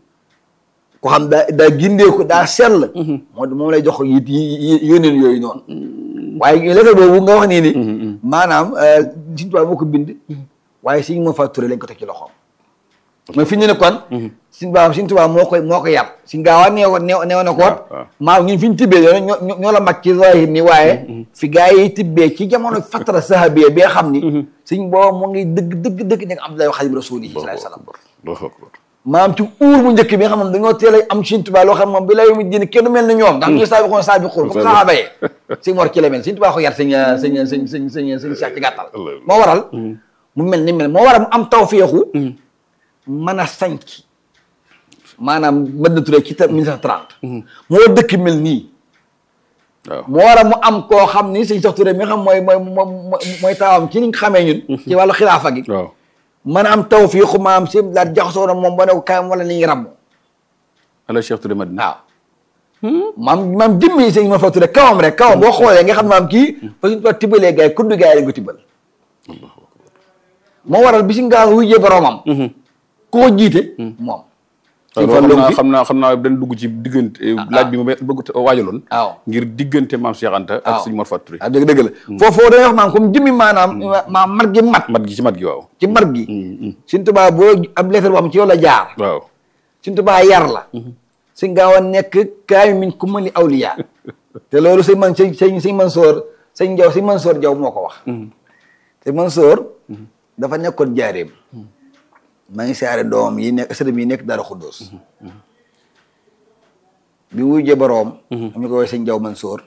ko xam daa daa gindeeku daa sell moo moom lay jox yi yi yóneen yooyu noonu waaye lettre boobu nga wax nii ni maanaam Sëñ Tuubaa moo ko bind waaye Sëñ moo fa turé lañ ko teg ci loxoom mais fi ñu ne kon Sëñ Tuubaa Sëñ Tuubaa moo koy moo ko yar Sëñ Gaawaan neew neew neew na koot maam ñun fi ñu tibbee ñoo ñoo ñoo la mag ci zahir ni waaye fi gaa yi tibbee ci jamono fatara sahabiya bi nga xam ni Sëñ boobu moo ngi dëgg dëgg dëgg nekk Abdoulaye Xaadimu Rasuul sallallahu alayhi wa sallam Allahu akbar maam ci uur bu njëkk bi nga xam ne dañoo teel a am Sëñ Tuubaa loo xam moom bi lay mu jënd kenn mel ni ñoom ndax ñu saabiqoon saabiqoon bu ko saxaaba yi Sëñ Mor ci la mel Sëñ Tuubaa ko yar sëñ sëñ sëñ sëñ sëñ sëñ Cheikh ci gàttal moo waral mu mel ni mel moo waral mu am tawféexu mën a sanc maanaam Madina Touré ci mille neuf cent trente moo dëkk mel nii waaw moo waral mu am koo xam ni Sëñ Cheikh Touré mi nga xam mooy mooy mooy mooy taawam ci ni nga xamee ñun ci wàllu xilaafa gi waaw mën a am tawfiixu maam si daal jaxasoo na moom ba ne ko kaayam wala ni ngi ramm ala Cheikh Touré Madina waaw maam maam jëmmi sëñ ma fa tudde kawam rek kawam boo xoolee nga xam ne maam kii fa suñu ko tibbalee gars yi kuddu gars yi lañ ko tibbal moo waral bi si ngaa wujjee boromam ku ko jiite moom waaw Sëñ loolu Fallu xam naa fi- xam naa dañ dugg ci diggante laaj bi ma bëgg a waajaloon waaw ngir diggante maam Cheikh Anta ak waaw sëñ Mor Fat Touré waaw dëgg dëgg la foofu dañuy wax maam comme jëmmi maanaam maam mat gi mat mat gi ci mat gi waaw ci mat gi Sëñ Tuubaa boo am lettre boo xam ci yow la jaar waaw Sëñ Tuubaa yar la sëñ gaaw a nekk kaay min ku mali awliya te loolu sëñ man sëñ sëñ sëñ Mansoor sëñ Jaw sëñ Mansoor Jaw moo ko wax sëñ Mansoor dafa nekkoon jaareem maa ngi siyaare doomam yi nekk sëriñ yi nekk Daaru Xuddoos bi wujjee boroom am ñu ko woowee sëñ Jaw Mansoor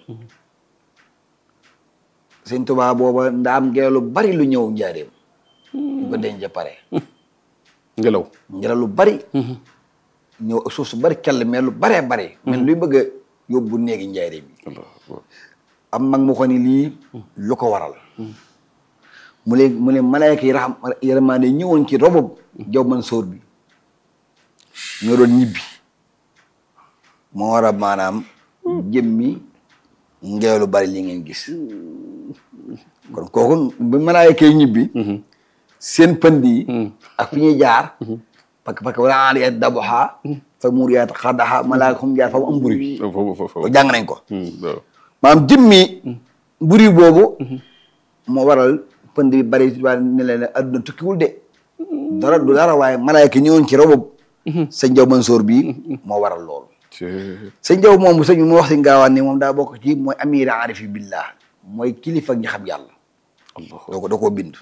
sëñ Tuubaa booba ndaam ngelaw lu bari lu ñëw njaareem ñu ko denc pare ngelaw ngelaw lu bari ñëw ak suuf su bari kell mais lu baree bari mais luy bëgg a yóbbu néegi njaareem bi am mag mu ko ni lii lu ko waral mu leen mu ne malaayka yi raxam yërmaande ñëwoon ci robob jaw man sóor bi ñoo doon ñibbi moo war a maanaam jëmmi ngelaw lu bari li ngeen gis kon kooku bu malaayka yi ñibbi seen pënd yi ak fi ñuy jaar parce que parce que wala aaliyaat daboxa fa muriyaat xadaxa malaayka fu mu jaar fa mu am mburi bi foofu foofu loolu jàng nañ ko waaw maanaam jëmmi mburi boobu moo waral pënd bi bari waa ne leen adduna tukkiwul de dara du dara waaye malaayka ñëwoon ci robob sëñ Jaw Mansoor bii moo waral loolu sëñ Jaw moom sëñ bi mu wax si ngaawaan ni moom daa bokk ci mooy amira arifi billah mooy kilifa ñi xam yàlla doo ko doo koo bind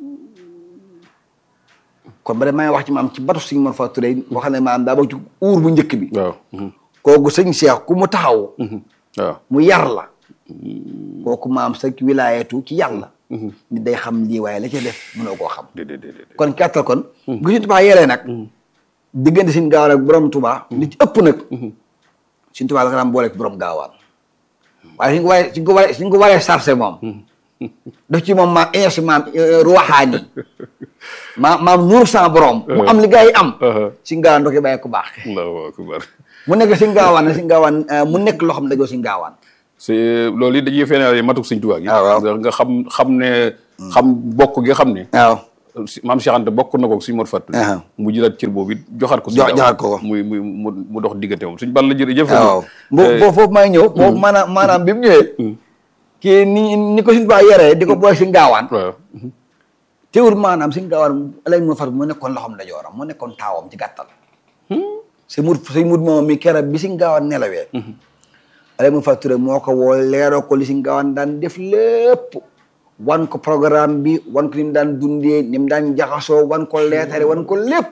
kon ba maa ngi wax ci maam ci batu sëñ Mor Fat Touré wax ne maam daa bokk ci uur bu njëkk bi waaw kooku sëñ Cheikh ku mu taxaw waaw mu yar la kooku maam sa wilaayatu ci yàlla nit day xam lii waaye la ca def mënoo koo xam déedéet déedéet kon kàttal kon bu Sëñ Tuubaa yaree nag diggante Sëñ Gaawaan ak borom Tuubaa li ci ëpp nag Sëñ Tuubaa la ko daan boole ak borom Gaawaan waaye suñ ko waree suñ ko waree suñ ko waree sarse moom daf ci moom maam énergie maam ruwaxaani maam maam nuur sans borom mu am li gars yi am Sëñ Gaawaan doo koy bàyyi ku baax allahu akbar mu nekk Sëñ Gaawaan nag Sëñ Gaawaan mu nekk loo xam ne dajoo Sëñ Gaawaan c'est loolu it dañuy feneen matuk sëñ Tuubaa gi Ah, waaw. nga nga xam xam ne xam bokk gi xam ne waaw si- maam Cheikh Anta bokk na ko sëñ Mor Fat Touré Ah. mu jëlaat cër boobu it joxaat ko Jox- sëñ Gaawaan. joxaat ko ko. muy muy mu mu dox diggante moom suñ bal la jërëjëf waaw boobu foofu foofu maa ngi ñëw boobu maanaam maanaam bi mu ñëwee kii ni ni ko Sëñ Tuubaa yaree di ko booy si ngaawaan waaw teewul maanaam si ngaawaan alay moo far moo nekkoon loxoom ndajooram moo nekkoon taawam ci gàttal si mut si mut moom mi keroog bi si ngaawaan nelawee ale mu facturé moo ko woo leeroo ko li si ngaawaan daan def lépp wan ko programme bi wan ko ni mu daan dundee ni mu daan jaxasoo wan ko leetare wan ko lépp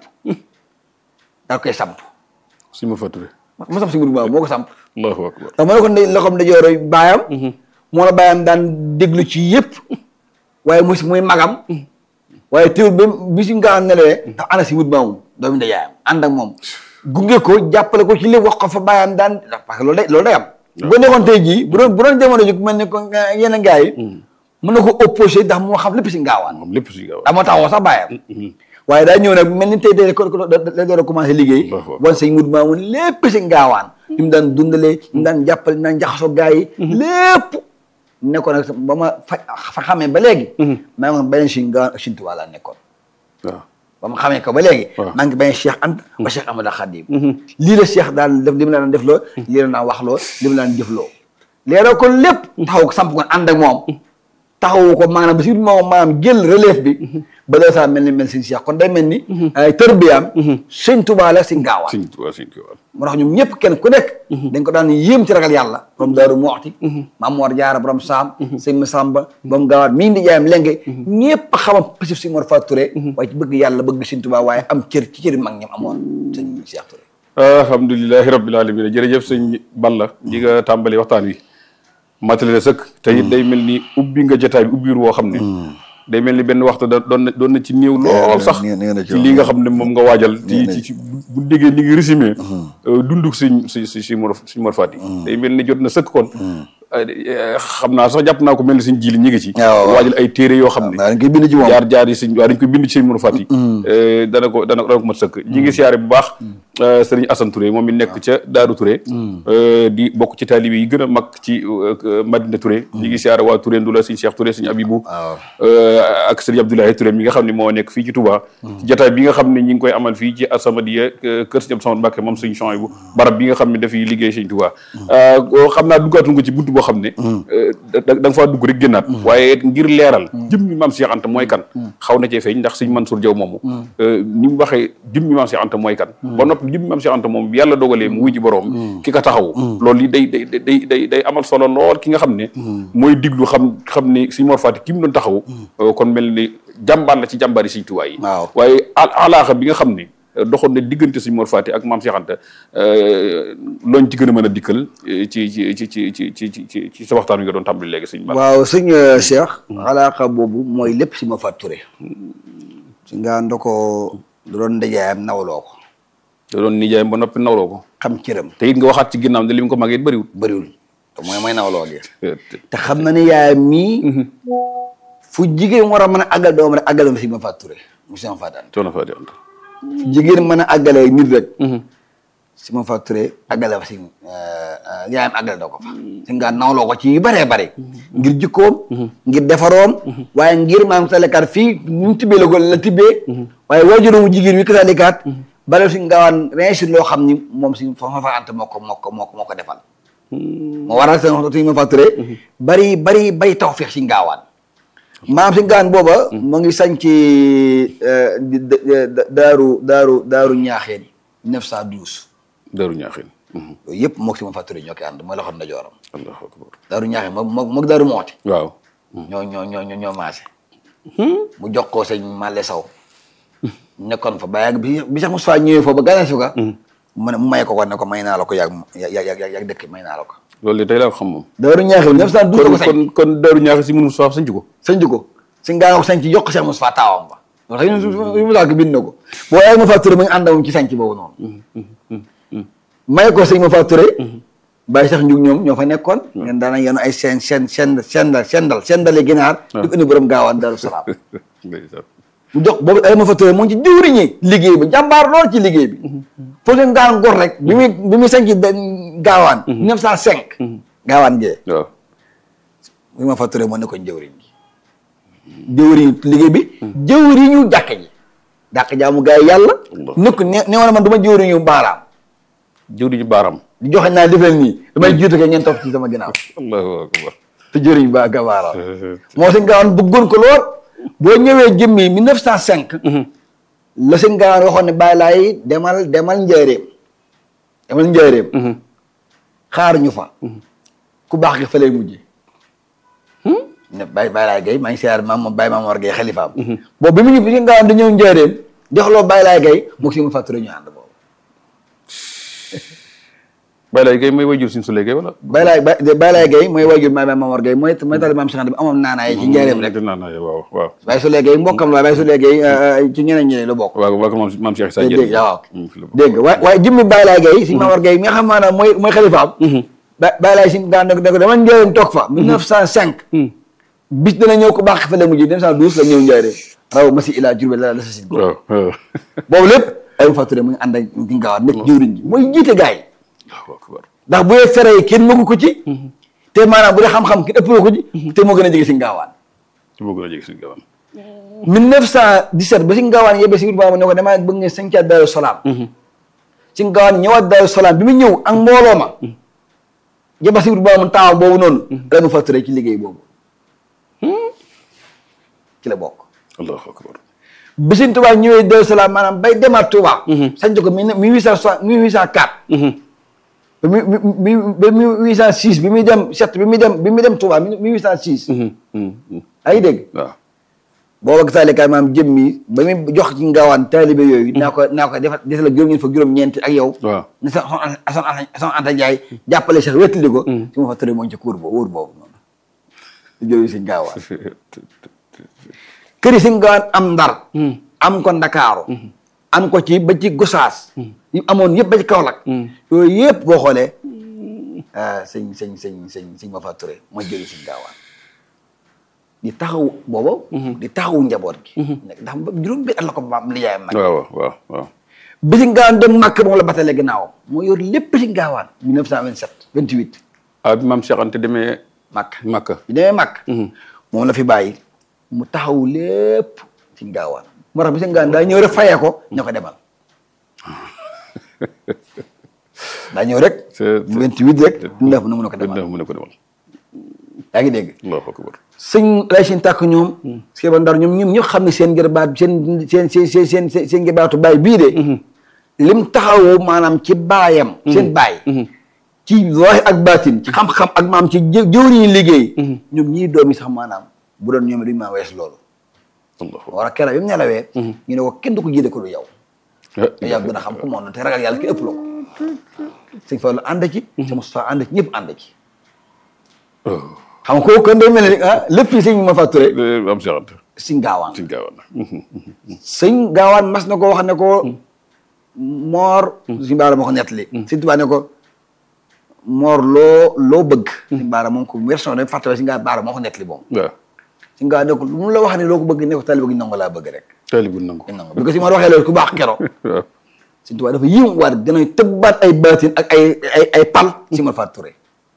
daa koy samp si ma faturé mu samp si mut moom moo ko samp allahu akbar ndax moo ne ko ndey loxoom ndajooro baayam moo la baayam daan déglu ci yëpp waaye mu si muy magam waaye teewul ba bi si nga nelawee ndax ana si wut maamum doomu ndajaayam ànd ak moom gunge ko jàppale ko ci lépp wax ko fa baayam daan ndax parce que loolu day loolu day am bu nekkoon tey jii bu doon bu doon jamono ji ku mel ni ko yenn gars yi mën na ko opposé ndax moo xam lépp si ngaawaan moom lépp si gaaw daa moo taxawoo sax baayam waaye daa ñëw nag mel ni tey tey ko la door a commencé liggéey Allahu akbar. wan sëñ mut maamun lépp si ngaawaan ni mu daan dundalee ni mu daan jàppale ni mu daan jaxasoo gars yi lépp nekkoon nag ba ma fa fa xamee ba léegi maa ngi woon beneen si ngaawaan ak Sëñ Tuubaa laa nekkoon waaw ba ma xamee ko ba léegi Waaw. maa ngi beneen Cheikh Anta ba Cheikh Amadou Khadim lii la Cheikh daan def li mu la daan def loo lii la daan wax loo li mu la daan jëf loo leeroo ko lépp taxaw ko samp ko ànd ak moom taxawu ko maanaam ba si moom maanaam jël relève bi ba loolu saa mel ni mel sëñ Cheikh kon day mel ni ay tërbiyaam sëñ Tuubaa la si ngaawaan sëñ Tuubaa sëñ Tuubaa moo tax ñoom ñëpp kenn ku nekk dañ ko daan yéem ci ragal yàlla borom daaru moxti maam Mor Jaara borom saam sëñ Masamba borom gaawaat mii ndi jaayam lenge ñëpp xamam pasif si Mor Fatou Touré waaye ci bëgg yàlla bëgg Sëñ Tuubaa waaye am cër ci cëri mag ñam amoon sëñ Cheikh Touré alhamdulilahi rabbil alamin jërëjëf sëñ Balla di nga tàmbali waxtaan wi matale na sëkk te it day mel ni ubbi nga jotaay bi ubbiir woo xam ne day mel ni benn waxtu da doon na doon na ci néew lool sax nee na ci ci li nga xam ne moom nga waajal ci ci ci bu déggee ni ngi résumé dunduk siñ si si si Mor si Mor Fati day mel ni jot na sëkk kon xam naa sax jàpp naa ko mel ni suñ jili ñi ngi ci waaw waaw. waajal ay téere yoo xam ne dañ koy bind ci moom jaar jaar yi sëñ waaw dañ koy bind ci sëñ Mor Fati dana ko dana dana ko mat sëkk ñi ngi siyaare bu baax sëriñ Assane Touré moom mi nekk ca Daaru Touré di bokk ci taalibe yi gën a mag ci euh, Madina Touré ñi ngi siyaare waa Touré Ndula sëñ Cheikh Touré sëñ Abibou waaw euh, ak sëriñ Abdoulaye Touré mi nga xam ne moo nekk fii ci Touba ci jataay bi nga xam ne ñi ngi koy amal fii ci Asamadia euh, kër sëñ Abdou Samad Mbacke moom sëñ Chouaïbou barab bi nga xam ne dafay liggéey sëñ Touba Euh, xam naa duggaatu nga ci buntu boo xam ne euh, da da nga faa dugg rek génnaat waaye ngir leeral jëmmi maam Cheikh Anta mooy kan xaw na cee feeñ ndax sëñ Mansour Diaw moomu euh, ni mu waxee jëmmi maam Cheikh Anta mooy kan ba noppi jëmmi maam Cheikh Anta moom bi yàlla dogalee mu wuy ji boroom ki ko taxaw loolu yi day day day day day amal solo lool ki nga xam ne mooy diglu xam xam ne sëñ Mor Fati ki mu doon taxaw euh, kon mel ni jàmbaar la ci jàmbaari sëñ Tuubaa yi waaw. waaye al alaaxa bi nga xam ne euh, doxoon na diggante sëñ Mor Fati ak maam Cheikh Anta euh, looñ ci gën a mën a dikkal euh, ci ci ci ci ci ci ci ci ci sa waxtaan wi nga doon tàmbali léegi sëñ Ba waaw sëñ euh, Cheikh alaaqa boobu mooy lépp si ma Fatou Touré si nga ndo ko da doon ndajaayam nawloo ko da doon nijaayam ba noppi nawloo ko xam cëram te it nga waxaat ci ginnaaw ne li mu ko màggee it bëriwul bëriwul te mooy mooy nawloo gi te xam na ne yaayam mii fu jigéen war a mën a àggal doom rek àggal ma si ma Fatou Touré mu si ma Fatou Anta coono Fati Anta fu jigéen mën a àggalee nit rek si ma Fatou Touré àggale fa si yaayam àggale doo ko fa si nga nawloo ko ci yu bëree bëri ngir jikkoom ngir defaroom waaye ngir maam salekaat fii ñu mu tibbee la ko la tibbee waaye waajuramu jigéen wi kasalikaat bale si ngaawaan réussir loo xam ni moom si fa ma fa ant moo ko moo ko moo ko moo ko defal moo waral seen waxtu si ma Fatou Touré bari bari bari taw feex si ngaawaan maam si ngaawaan booba mu ngi sañ ci daaru daaru daaru ñaaxeen 912 Daaru Ñaaxin yooyu yëpp moog si ma Fatou Touré ñoo koy ànd mooy loxo ndajooram allahu akbar daaru ñaaxeen moom moog moog daaru mooti waaw ñoo ñoo ñoo ñoo ñoo maase mu jox ko sëñ Malle Saw nekkoon fa ba yàgg bi bi sax Moussa ñëwee foofu ba gane si ko mu ne mu may ko ko ne ko may naa la ko yàgg yàgg yàgg yàgg dëkk may naa la ko loolu de tey laa ko xam moom daaru ñaaxeen 912 ko kon sañ kon kon Daaru Ñaaxin si mënu Moussa sañc ko sañ ko si ngaa ko sañ ci jox ko Cheikh Moussa taawam ba loolu tax yu mu ko bind na ko boo yaay ma Fatou Touré mu ngi ànd ak moom ci sañc boobu noonu may ko sëñ ma Fatou Touré bàyyi sax njug ñoom ñoo fa nekkoon ngeen daana yenu ay seen seen seen sendal sendal sendale ginaar di ko indi borom gaawaan Daaru Salaam ndeysaan mu jox boobu ay ma fa Touré mu ngi ci jëwriñi liggéey bi jàmbaar lool ci liggéey bi foo leen gaan gor rek bi muy bi muy sañ ci gaawaan 905 gaawaan gee waaw bi ma fa Touré moo nekkoon jëwriñ gi jëwriñu liggéey bi jëwriñu jàkk ji dàq jaamu gaa yi yàlla nekk ne ne woon man du ma jëwriñu baaraam jëw di ñu baaram di joxe naa def leen nii damay jiitu ke ngeen topp ci sama ginnaaw allahu akbar te jëriñ ba ga baaraam moo sëñ gaawaan bëggoon ko lool boo ñëwee jëmmi 1905 la sëñ gaawaan waxoon ne bàyyi laay demal demal njëreem demal njaareem xaar ñu fa ku baax gi fa lay mujje ne Baye Baye Laay Gay maa ngi siyaar maam moom Baye Maam War Gay xalifaam boobu bi mu ñu bi nga xam dañoo njaareem joxloo Baye Laay Gay moo si mu fàtture ñu ànd boobu Baye Laye Gueye mooy wayjur suñu Souley Gueye wala. Baye Laay Baye Laay Gay mooy waajur Baye Maam War Gay mooy mooy tali maam Cheikh Anta bi amoon naanaay ci njaareem rek dinaa naa waaw waaw. Baye Souley Gay mbokkam la Baye Souley Gay ci ñeneen ñeneen la bokk waaw waaw maam maam Cheikh Issa dégg nga waaw Dieng. dégg nga waaye waaye jëmmi Baye Laay Gay si Maam War Gay mi nga xam maanaam mooy mooy xalifaam ba Baye Laay si daan ne ko ne ko dama njaareem toog fa 1905 bis dana ñëw ko baax fa la mujj 1912 la ñëw njaareem raw ma si ilaa Jurbel la la sa sin waaw waaw. boobu lépp ay mu fàtture mu ngi ànd ak di ngaawaat nekk jëwriñ ji mooy jiite gaay yi waaw akbar. ndax bu dee fere yi kenn mëgu ko ci te maanaam bu dee xam-xam kenn ëppoo ko ci te moo gën a jege si ngaawaan ci bëgg na jege suñu gawam. 1917 ba si ngaawaan yebbe si biir ne ko damaa bëgg nga sañcaat Daaru Salaam si ngaawaan ñëwaat Daaru Salaam bi mu ñëw ak mbooloo ma yebba si biir mu taawam boobu noonu la mu fàtture ci liggéey boobu ci la bokk allahu akbar. bi Sëñ Tuubaa ñëwee Daaru Salaam maanaam bay demaat Tuubaa sañc ko mille mille huit cent soixante mille huit cent quatre ba mi mi ba mille huit cent six bi muy dem sept bi muy dem bi muy dem Tuubaa mille huit cent six ay dégg waaw. booba taalikaay maam jëm mi ba muy jox ci ngaawaan taalibe yooyu naa ko naa ko defal desal la juróom-ñeent fa juróom-ñeent ak yow waaw. ne sa son son son Anta Njaay jàppale sax wettali ko si ma fa tëre mooñ ci kuur boobu wóor boobu noonu di jëriñ si ngaawaan kër yi si ngaawaan am ndar am ko ndakaaru am ko ci ba ci gosaas yi amoon yëpp ba ci Kaolack yooyu yëpp boo xoolee sëñ sëñ sëñ sëñ sëñ ma fa turé mooy jëriñ si ngaawaan di taxaw booba di taxawu njaboot gi nekk ndax ba juróom bi at la ko maam lijaayam mag waaw waaw waaw. bi si ngaawaan dem màkk moom la batale ginnaawam moo yor lépp si ngaawaan 1927 28 ah bi maam Cheikh Anta demee màkk Makka. bi demee màkk moom la fi bàyyi mu taxawu lépp si ngaawaan moo tax bi si ngaawaan daa ñëw rek fayee ko ña ko demal daa ñëw rek c'est- 28 rek dundaf na mun a ko dëgg demal mu ne ko demal. yaa ngi dégg allahu akbar. sëñ lay seen tàkk ñoom si ba ndar ñoom ñoom ñëpp xam ne seen gërbaat seen seen seen seen seen seen seen gërbaatu baay bii de lim taxawu maanaam ci baayam seen baay ci zahir ak baatin ci xam-xam ak maam ci jë jëwriñu liggéey ñoom ñii doom yi sax maanaam bu doon ñoom duñu maa wees loolu allahu war a keroog bi mu nelawee ñu ne ko kenn du ko jiite ko lu yow te yow gën a xam ku moom te ragal yàlla ki ëpp la ko sëñ Fallu ànd ci sama Moustapha ànd ci ñëpp ànd ci xam nga kooku kon day mel ni ah lépp yi sëñ ma fàtture maam Cheikh Anta. si ngaawaan ci gaawaan. sëñ gaawaan mas na ko wax ne ko moor suñu baara moo ko nettali sëñ Tuubaa ne ko moor loo loo bëgg suñu baara moom ko version dañ fàttali si nga baara moo ko nettali moom waaw. suñu gaawaan ne ko lu mu la wax ne loo ko bëgg ne ko tali bëgg nangu laa bëgg rek taalibu nangu. nangu bi ko si moor waxee loolu ku baax kero waaw. sëñ Tuubaa dafa yiw waat dinañ tëbbaat ay baatin ak ay ay ay pal si ma fàtture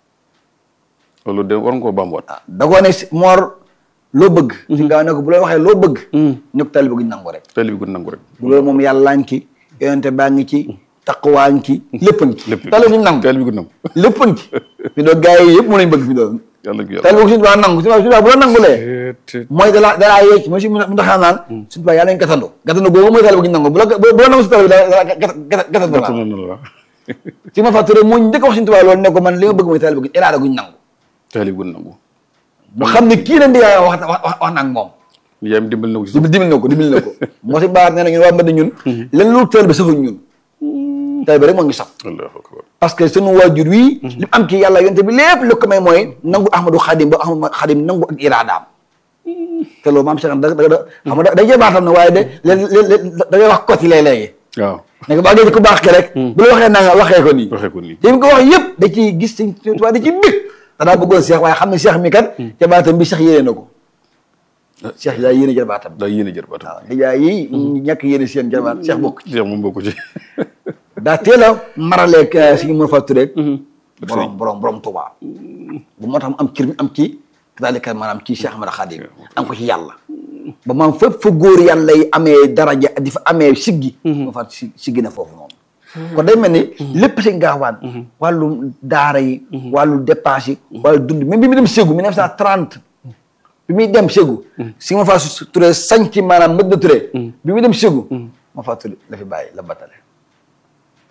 loolu de war nga koo bambuwaat. ah da koo ne si moor loo bëgg suñu gaawaan ne ko bu la waxee loo bëgg ne ko tali bëgg nangu rek taalibu nangu rek. bu loolu moom yàllaa ngi ci yonente baa ngi ci taqwaa ngi ci lépp a ngi ci lépp tali bu nangu taalibu nangu. lépp a ngi ci fi doon gars yi yëpp mu nañ bëgg fi doon yàlla gi tali yàlla. boobu suñu tubaab nangu suñu tubaab bu la nangulee te mooy dalaa dalaa yeec mooy si mu ndaxaa naan suñu tubaab yàlla nañ gatandu gatandu boobu mooy tali bu ñu nangu bu la bu la nangu si tali bi da da gatandu la noonu la. si ma fàtture moo njëkk a wax suñu tubaab loolu ne ko man li nga bëgg mooy tali bu iraada guñ nangu taalibu nangu. mu xam ne kii leen di yaay wax wax wax na ak moom yaay mi dimbal na ko ci dimbali dimbali na ko dimbali na ko moo si baar nee na ñun waa Mbadda ñun len lu teel bi safuñ ñun tali bi rek moo ngi saf allahu akbar. parce que sunu waajur wii li mu am ci yàlla yonte bi lépp lu ko may mooy nangu ahmadou xadim ba ahmadou xadim nangu ak iraadaam te loolu maam Cheikh da da da xam nga da day jëbaatam na waaye de léeg-léeg da ngay wax côté léeg-léegi waaw. ne ko baa ngeen ku baax ke rek bu la waxee nanga waxee ko nii waxee ko nii. te mu ko wax yëpp da ciy gis sëñ Tuubaa da ciy bég danaa bëggoon Cheikh waaye xam ne Cheikh mi kat jabaatam bi Cheikh yéene na ko Cheikh daa yéene jabaatam daa yéene jër baatam. waaw nijaay yi ñàkk yéene seen jabaat Cheikh bokk ci Cheikh moom bokku ci. daa teel a maraleeg si ma fa tureeg borom borom borom Tuubaa bu moo tax mu am cër mi am ci daalika maanaam ci Cheikh Ahmad Khadim am ko ci yàlla ba maam fépp fa góor yàlla yi amee daraja di fa amee siggi ma fa si siggi na foofu moom kon day mel ni lépp si ngaawaan wàllu daara yi wàllu dépense yi wàllu dund même bi mu dem Ségou 1930 bi muy dem Ségou si ma fa turé sañci maanaam mbëd na turé bi muy dem Ségou ma fa turé la fi bàyyi la batale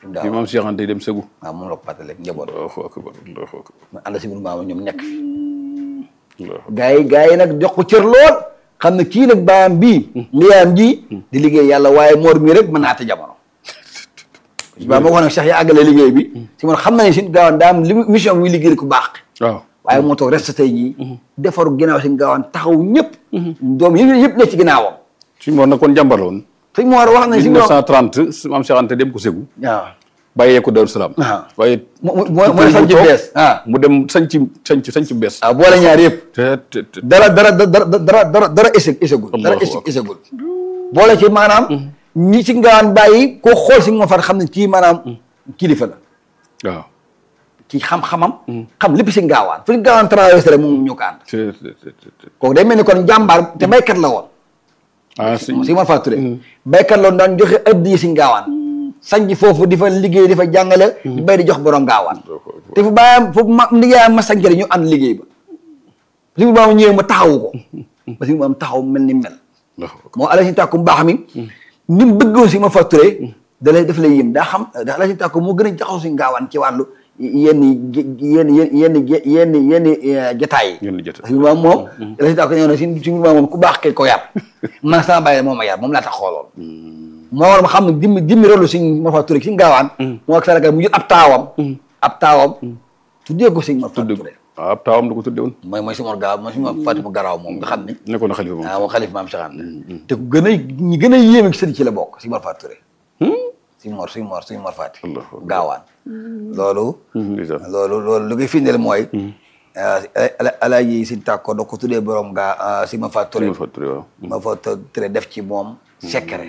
bi maam Cheikh Anta dem sëgu waaw moom la ko fàttali njaboot allahu akbar allahu akbar mu ànd si biir maama ñoom nekk fi allahu gaa yi gaa yi nag jox ko cër lool xam ne kii nag baayam bii liyaam ji di liggéey yàlla waaye moor mii rek mën naa ate jamono baa ma ko nag Cheikh ya àggale liggéey bi si man xam na ne si gaawaan daa am li mission muy liggéey ku baax waaw waaye moo toog reste tey jii defaru ginnaaw si gaawaan taxaw ñëpp doom yi yëpp ne ci ginnaawam suñu moor nag kon jàmbar la woon sëñ Moor wax nañ si moom 1930 maam Cheikh Anta dem ko sëgu waaw bàyyee ko Daaru Salaam waaw. waaye mu mu mooy sañ ci bees ah mu dem sañ ci sañ ci sañ ci bees waaw boole ñaar yëpp te te te dara dara dara dara dara dara échec échecul dara Allahu échec akbar. échecul boole ci maanaam ñi ci ngawaan bàyyi koo xool si ma far xam ne kii maanaam kilifa la waaw ci xam-xamam xam lépp si ngaawaan fu ñu ngaawaan traversé rek moom ñu ko ànd te te te te kooku day mel ni kon jàmbaar te baykat la woon ah si si ma fàtture baykat la woon daan joxe addiya si ngaawaan sanc foofu di fa liggéey di fa jàngale di bay di jox borom ngaawaan te fu bàyyam foofu ma liggéeyam ma sanc rek ñu ànd liggéey ba si mu maam ñëwee ma taxawu ko ba si mu maam taxaw mel ni mel Allahu akbar. moo ala si tàkku mbaax mi ni mu bëggoon si ma facturé da lay daf lay yëm daa xam da ala si tàkku moo gën a jaxaw si ngaawaan ci wàllu yenn yenn yenn yenn yenn jataay yi Yenn jotaay. si maam moom ala si tàkku ñëw na si si maam moom ku baax kay ko yar man sama bàyyi moo ma yar moom laa tax xooloon moo war ma xam ne jimmi jimmi rolu si ma facturé si ngaawaan moo ak saraka mu jël ab taawam ab taawam tuddee ko si ma tudde facturé waaw ab taawam da ko tudde woon mooy mooy si Mor Gaaw mooy si ma Fatima Garaaw moom nga xam ne nekkoon na xalifa moom ah moom xalif maam Cheikh Anta te ku gën a ñi gën a yéeme ci sëriñ ci la bokk si Mor Fatou Touré si Mor si Mor si Mor Fati Allahu akbar. gaawaan loolu ndeysaan loolu loolu lu koy firndeel mooy ala- alaaji si tàkko da ko tuddee borom gaa si ma Fatou Touré Sëñ Fatou Touré waaw ma Fatou Touré def ci moom secret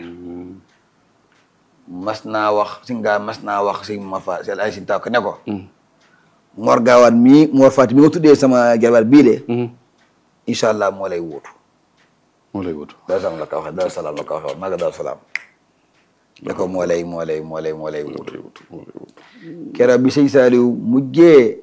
mas naa wax si ngaa mas naa wax si ma fa si alaaji si tàkko ne ko Mor gaawaan mii Mor Fati mi nga tuddee sama jarbaat bii de incha allah moo lay wuutu moo lay wut Daaru Salaam la ko waxee Daaru Salaam la ko waxee woon maa ngi Daaru Salaam ne ko moo lay moo lay moo lay moo lay moo wut lay wut moo lay wut keroog bi sëñ Saliou mujjee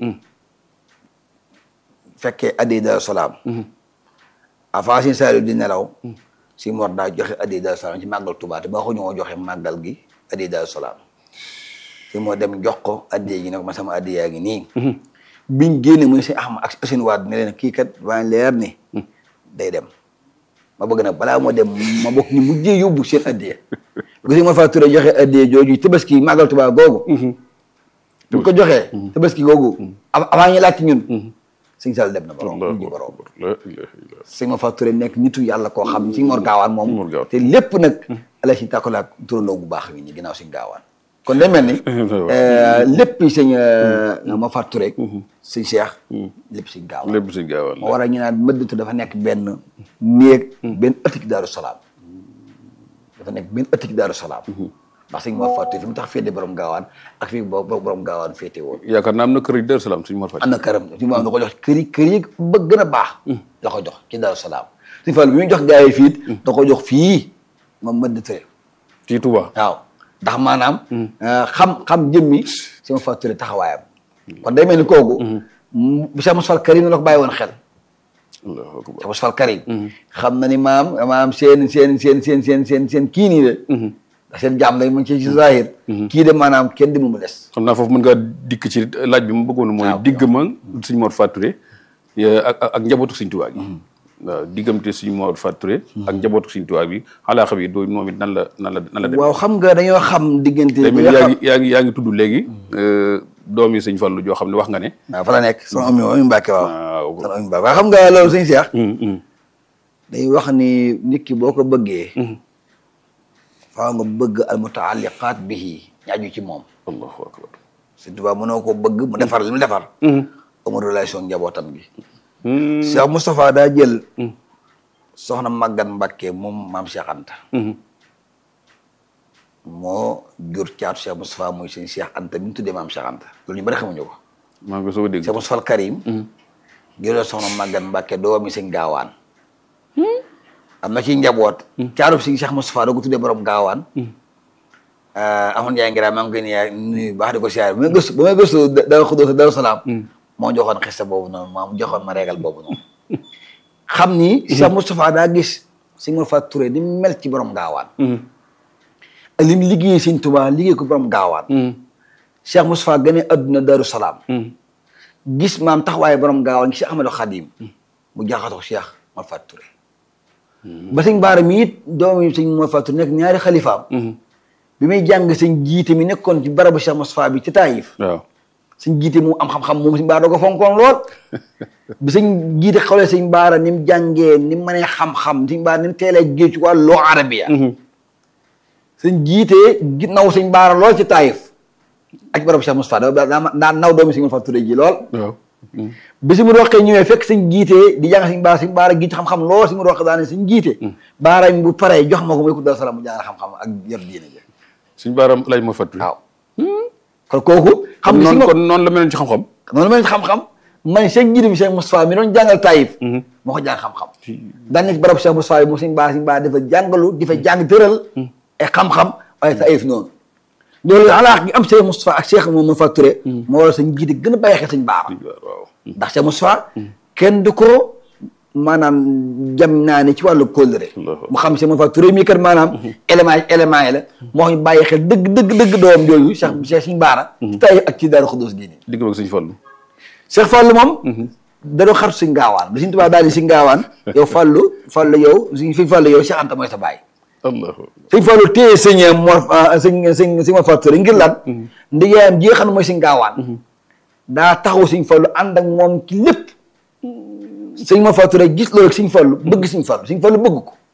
fekkee addi Daaru Salaam avant sëñ Saliou di nelaw si Mor daa joxe addi Daaru Salaam ci màggal Tuubaa te ba ko ñoo joxe màggal gi addi Daaru Salaam si moo dem jox ko addi gi ne ko ma sama addi yaa ngi nii biñ génne mu ne si Ahmad ak Assane Wade ne leen kii kat waa leer ni day dem ma bëgg nag balaa moo dem ma bokk ñu mujjee yóbbu seen addiya gis nga ma faa turé joxe addiya jooju tabaski màggal Tuubaa googu bu ko joxee tabaski googu av- avant ñu laaj ci ñun sëñ Sall dem na borom Allahu mujj borom akbar la ilaha illa sëñ ma faa turé nekk nitu yàlla koo xam ci Mor Gaawaan Mor moom Gaawaan. te lépp nag ala si tàkkalaak turandoo bu baax wi ñi ginnaaw sëñ Gaawaan kon day mel ni lépp sëñ ma faa turé sëñ Cheikh lépp sëñ Gaawaan lépp si gaawal moo waral ñu naan mëddatu dafa nekk benn néeg benn ëttik daaru salaam dafa nekk benn ëttik daaru salaam ndax sëñ Mor Fatou fi mu tax féete borom gaawaan ak fi bo borom gaawaan féete woon yaakaar naa am na kër yi Daaru Salaam suñu Mor Fati am na këram si moom da ko jox kër yi kër yi ba gën a baax la ko jox ci daaru salaam suñu Fall bi muy jox gars yi fii da ko jox fii moom mëddatu ci Touba waaw ndax maanaam xam xam jëmmi sama Fatou taxawaayam kon day mel ni kooku bu Cheikh Moussa Fall Karim la ko bàyyi woon xel Allahu akbar Cheikh Moussa Fall Karim xam na ni maam maam seen seen seen seen seen seen seen kii nii de ndax seen jaam lay mu ci ci zahir kii de maanaam kenn di mu mu des xam naa foofu mën ngaa dikk ci laaj bi mu bëggoon mooy waaw. digg ma suñ Mor Fatou Touré ya- ak ak ak njabootu suñ Tuubaa gi waaw diggante suñ Mor Fatou Touré ak njabootu suñ Tuubaa bi xalaa xam yi doo moom it nan la nan la nan la dem waaw xam nga dañoo xam diggante tey bi mel nga yaa xam ngi yaa ngi yaa ngi tudd léegi doom yi sëñ Fallu joo xam ne wax nga ne waaw fa la nekk sama am mi Mbàkke waaw waaw sama am Mbàkke waaw xam nga loolu sëñ Cheikh hum, hum. dañuy wax ni nit ki boo ko bëggee faaw nga bëgg al mutaalliqaat bihi ñaaju ci moom allahu akbar Sëñ Tuubaa mënoo ko bëgg mu defar li mu defar amul relation njabootam gi Hum, Cheikh Moustapha daa jël soxna Maguette Mbacké moom maam Cheikh Anta hum. moo jur caatu Cheikh Moustapha muy sëñ Cheikh Anta bi mu tuddee maam Cheikh Anta loolu ñu bari xamuñu ko maa ngi ko soog a dégg Cheikh Moustapha al Karim jëlee soxna Maguette Mbacké doomi sëñ gaawaan am na ci njaboot caatu sëñ Cheikh Moustapha doo ko tuddee borom gaawaan amoon yaay ngira maa ngi koy nuyu nuyu baax di ko siyaare ba may gëstu ba may gëstu Daaru Xudoos Daaru Salaam moo joxoon xista boobu noonu maa mu joxoon ma régal boobu noonu xam ni Cheikh Moustapha daa gis sëñ Mor Fatou Touré di mel ci borom gaawaan ak li mu liggéey sëñ Tuubaa liggéey ko borom gaawaan Cheikh Moustapha gane adduna Darou Salaam gis maam taxawaaye borom gaawaan gi Cheikh Ahmadou Khadim mu jaaxatoo Cheikh Mor Fatou Touré ba sëñ Baara mi it doomu sëñ Mor Fatou Touré nekk ñaari xalifaam bi muy jàng sëñ jiite mi nekkoon ci barabu Cheikh Moustapha bi ci Taïf waaw sëñ jiite mu am xam-xam moom sëñ Baara doo ko fonkoon lool bi sëñ jiite xawlee sëñ Baara ni mu jàngee ni mu mënee xam-xam sëñ Baara ni mu teelee géej ci wàllu loo arabiya sëñ jiite gi naw sëñ Baara lool ci Taïf ak ci barabu Cheikh Moustapha da daa daa naw doomi sëñ Mor Fatou Touré ji lool waaw bi si mu roqee ñëwee fekk sëñ jiite di jàng sëñ baara sëñ baara gi ci xam-xam lool si mu roqee daane sëñ jiite baara mi bu paree jox ma ko muy ko dal salaam mu jàng xam-xam ak yor diine ji suñ baaram laaj moo fàttali waaw kon kooku xam nga si noonu nga kon noonu la meloon ci xam-xam noonu mel ni xam-xam man Cheikh jiite bi Cheikh Moustapha mi doon jàngal Taïf moo ko jàng xam-xam daan nekk barab Cheikh Moustapha bi moom sëñ baara sëñ baara dafa jàngalu di fa jàng tëral ay xam-xam waaye Taïf noonu loolu alaax gi am Cheikh Moustapha ak Cheikh moom ma facturé moo waral sëñ jiite gën a bàyyi xel sëñ baara waaw ndax Cheikh Moustapha kenn du ko maanaam jam naa ne ci wàllu kóllëre Allahu mu xam Cheikh Moustapha Touré mi kat maanaam élément yi élément yi la moo ñu bàyyi xel dëgg dëgg dëgg doom jooju Cheikh Cheikh Sëñ Baara ci tay ak ci Daaru Xudoos diini digg ak suñ Fallu Cheikh Fallou moom da doon xartu si ngaawaan bi Sëñ Tuubaa daal di si ngaawaan yow Fallou Fallou yow si fi Fallou yow Cheikh Anta mooy sa baay allahu sëñ Fallou téye sëñ Mor sëñ sëñ sëñ Mor Fatou Touré ngir lan ndigaayam ji nga xam ne mooy si ngaawaan daa taxaw sëñ Fallu ànd ak moom ci lépp sëñ Mor Fatou Touré gis loolu sëñ Fallu bëgg sëñ Fallu sëñ Fallu bëgg ko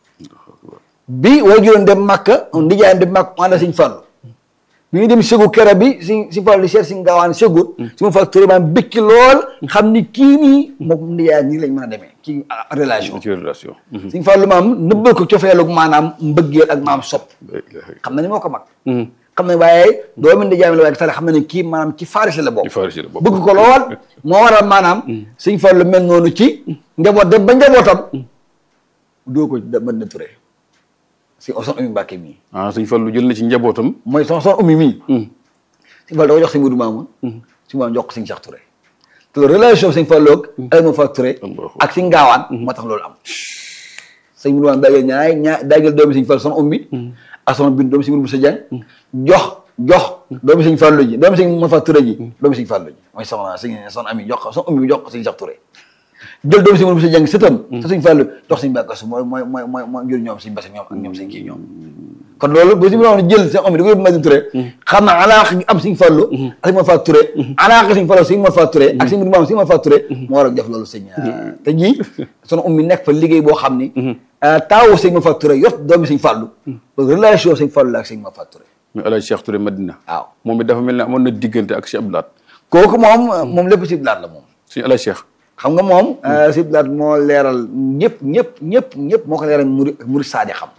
bi way juróon dem Màkka ndijaayam dem Màkka mu ànd ak sëñ Fallu bi ñu dem ségu kera bi sëñ sëñ Fallu di seet sëñ gaawaan ségut sëñ Mor Fatou Touré maanaam bëgg ci lool xam ni kii nii moom ndijaayam nii lañ mën a demee ci relation ci relation sëñ Fallu maam nëbbal ko cofeelu maanaam mbëggeel ak maam sopp xam na ni moo ko mag xam ne waaye doomu ndijaayam la waaye tale xam na ne kii maanaam ci Faris la bokk ci Faris la bokk. bëgg ko lool moo waral maanaam sëñ Fallu mel noonu ci njaboot dem ba njabootam doo ko da mën na ture si son umi Mbàkke mii ah suñ Fallu jël na ci njabootam mooy son son umi mii sëñ Fallu da ko jox sëñ Mudu Maamun sëñ Maamun jox ko sëñ Cheikh Touré te loolu relation sëñ Fallu ak Alaaji Mor Fatou Touré Allahu ak sëñ Gaawaan moo tax loolu am sëñ Mudu Maamun daageel ñaay ñaa daageel doomi sëñ Fallu son ummi ak son bin doomi sëñ Mudu Musa Jeng jox jox doomi sëñ Fallu ji doomi sëñ Mor Fatou Touré ji doomi sëñ Fallu ji mooy soxna sëñ son ami jox ko son ummi jox ko sëñ Cheikh Touré jël doomi sëñ Mudu Musa Jeng sëtam te sëñ Fallu jox sëñ Mbàkke Kasu mooy mooy mooy mooy mooy jur ñoom sëñ Basi ñoom ak ñoom sëñ kii ñoom kon loolu bu si mu doon jël seen om da ko yóbbu Madina Touré xam na alaax gi am sëñ Fallu ak sëñ Mor Fatou Touré alaax gi sëñ Fallu sëñ Mor Fatou Touré ak sëñ Mudu Maam sëñ Mor Fatou Touré moo war a def loolu sëñ te ñii sunu um mi nekk fa liggéey boo xam ni taawu sëñ Mor Fatou Touré yot doomi sëñ Fallu relation sëñ Fallu la ak sëñ Mor Fatou Touré mais Alaaji Cheikh Touré Madina waaw moom it dafa mel ne amoon na diggante ak Cheikh Abdoulaat kooku moom moom lépp si blaat la moom suñu Alaaji Cheikh xam nga moom si blaat moo leeral ñëpp ñëpp ñëpp ñëpp moo ko leeral muri muri saadi xam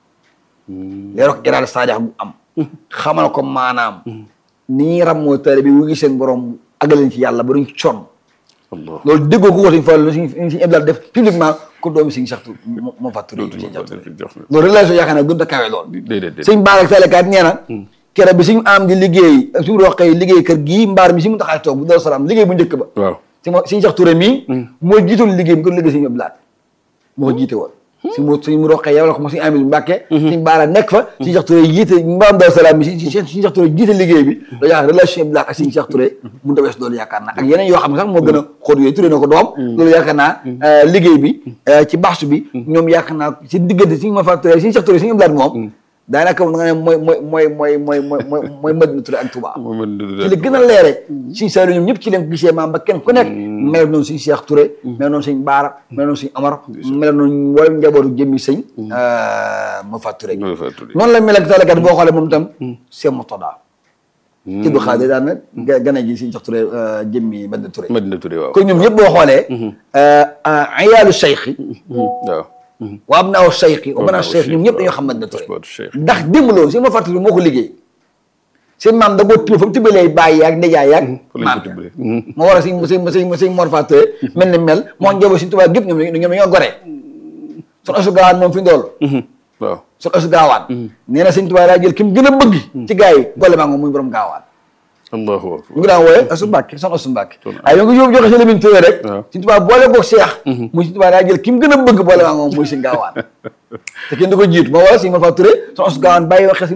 leeral ko iraada saadi bu am xamal ko maanaam ni ñuy rammoo tale bi wu ngi seen borom agaleen ci yàlla ba duñ sonn Allah loolu déggoo ko ko suñ Fallu suñ suñu Abdoulaye def publiquement ko doomi suñu sax moo fa turé suñu sax turé loolu relation yaakaar naa gën a kawe lool déedéet déedéet suñ baar ak talekaat nee na kere bi suñu am di liggéey ak suñu roqee liggéey kër gii mbaar mi si mu taxaay toog bu dara salaam liggéey bu njëkk ba waaw si mo suñu sax turé mii moo jiitoon liggéey bi ko liggéey suñu Abdoulaye moo ko jiite woon si mu suñu mu roqee yow la ko mo suñu amee Mbàkke suñu baara nekk fa suñu sax turé jiite mbaam dara salaam mi si suñu sax turé jiite liggéey bi loolu yaakaar relation Abdoulaye ak suñu sax turé mun ta wees loolu yaakaar naa ak yeneen yoo xam ne sax moo gën a xóot yooyu turé na ko doom loolu yaakaar naa liggéey bi ci baxsu bi ñoom yaakaar naa si diggante suñu ma fa turé suñu sax turé suñu Abdoulaye moom daanaka da nga ne mooy mooy mooy mooy mooy mooy mooy mooy Madina Touré ak Touba moom ci la gën a leere suñu Saliou ñoom ñëpp ci leen ko gisee maam ba kenn ku nekk mel noonu suñu Cheikh Touré mel noonu suñu Baara mel noonu suñu Amar mel noonu wala njabootu jëmmi sëñ ma fa Touré Ma Fa Touré. noonu la mel ak talakat boo xoolee moom itam Cheikh Murtada ci du xaade daan na ga- gane ji suñu Cheikh Touré jëmmi Madina Touré Madina Touré waaw kon ñoom ñëpp boo xoolee ayaalu cheikh waaw wa abnaaw cheikh wa banaa abnaaw cheikh ñoom ñëpp cheikh, dañoo xam Madina Touré Asbaatu cheikh. ndax démb loolu si ma fàttali moo ko liggéey seen maam da koo tibb fa mu tibbalee bàyyi yaag ndejaay yaag fa lañ maam ko tibbalee. moo war a sëñ sëñ sëñ sëñ Mor Fatou Touré mel ni mel moo njaboot suñu tubaab gépp ñoom ñoom ñoo gore son asu gaawaan moom fi ndool waaw son asu gaawaan nee na sëñ tubaab daa jël ki mu gën a bëgg ci gars yi boole maa moom muy borom gaawaan allahu ñu akbar ngi daan wooye asu mbàkke son asu mbàkke waaye yo ngi yóbbu joxe si Lamine Touré rek waaw. suñu tubaab boole ko Cheikh muy suñu tubaab daa jël ki mu gën a bëgg boole maa moom muy sëñ gaawaan te kenn du ko jiitu moo wala sëñ Mor Fatou Touré son asu gaawaan bàyyi waxe